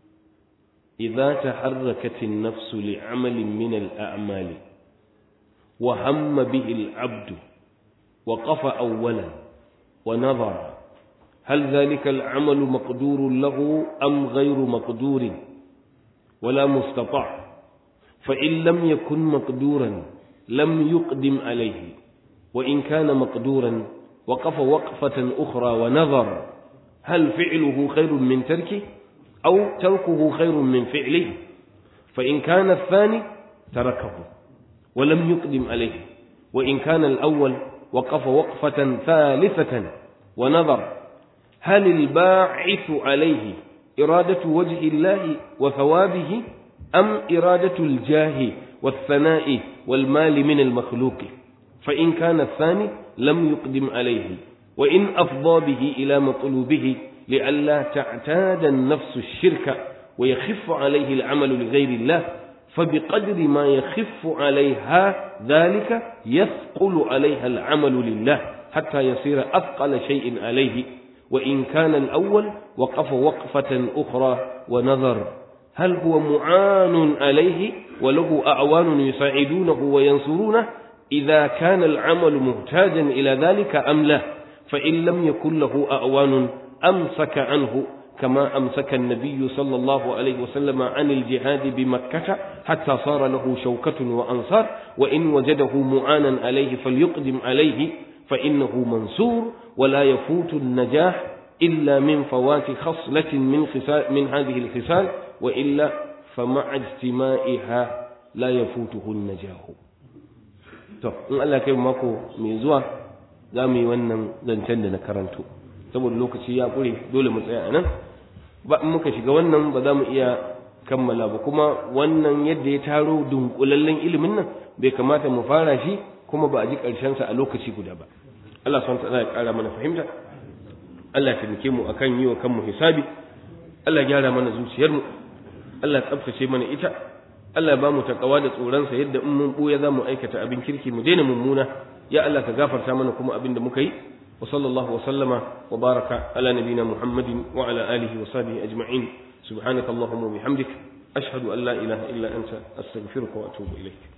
[SPEAKER 1] idza taharrakat an-nafs li'amalin min al-a'mali wa hamma bihi al-'abdu وقف أولا ونظر هل ذلك العمل مقدور له أم غير مقدور ولا مستطاع فإن لم يكن مقدورا لم يقدم عليه وإن كان مقدورا وقف وقفة أخرى ونظر هل فعله خير من تركه أو تركه خير من فعله فإن كان الثاني تركه ولم يقدم عليه وإن كان الأول وقف وقفة ثالثة ونظر هل الباعث عليه إرادة وجه الله وثوابه أم إرادة الجاه والثناء والمال من المخلوق فإن كان الثاني لم يقدم عليه وإن أفضى به إلى مطلوبه لئلا تعتاد النفس الشرك ويخف عليه العمل لغير الله فبقدر ما يخف عليها ذلك يثقل عليها العمل لله حتى يصير أثقل شيء عليه وإن كان الأول وقف وقفة أخرى ونظر هل هو معان عليه وله أعوان يساعدونه وينصرونه إذا كان العمل محتاجا إلى ذلك أم لا فإن لم يكن له أعوان أمسك عنه كما أمسك النبي صلى الله عليه وسلم عن الجهاد بمكة حتى صار له شوكة وأنصار وإن وجده معانا عليه فليقدم عليه فإنه منصور ولا يفوت النجاح إلا من فوات خصلة من, خسال من هذه الخصال وإلا فمع اجتماعها لا يفوته النجاح to in Allah kai mako mai zuwa za mu yi wannan zancen da na karanto saboda lokaci ya ƙure dole mu tsaya a nan ba in muka shiga wannan ba za mu iya kammala ba kuma wannan yadda ya taro dunkulallen ilimin nan bai kamata mu fara shi kuma ba a ji ƙarshensa a lokaci guda ba Allah subhanahu wa ta'ala ya ƙara mana fahimta Allah ya taimake mu akan yi wa kanmu hisabi Allah ya gyara mana zuciyarmu Allah ya tsaftace mana ita Allah ya ba mu takawa da tsoronsa yadda in mun buya za mu aikata abin kirki mu daina mummuna ya Allah ka gafarta mana kuma abin da muka yi wa sallallahu wa sallama wa baraka ala nabina muhammadin wa ala alihi wa sahbihi ajma'in subhanaka allahumma wa bihamdik ashhadu an la ilaha illa anta astaghfiruka wa atubu ilaik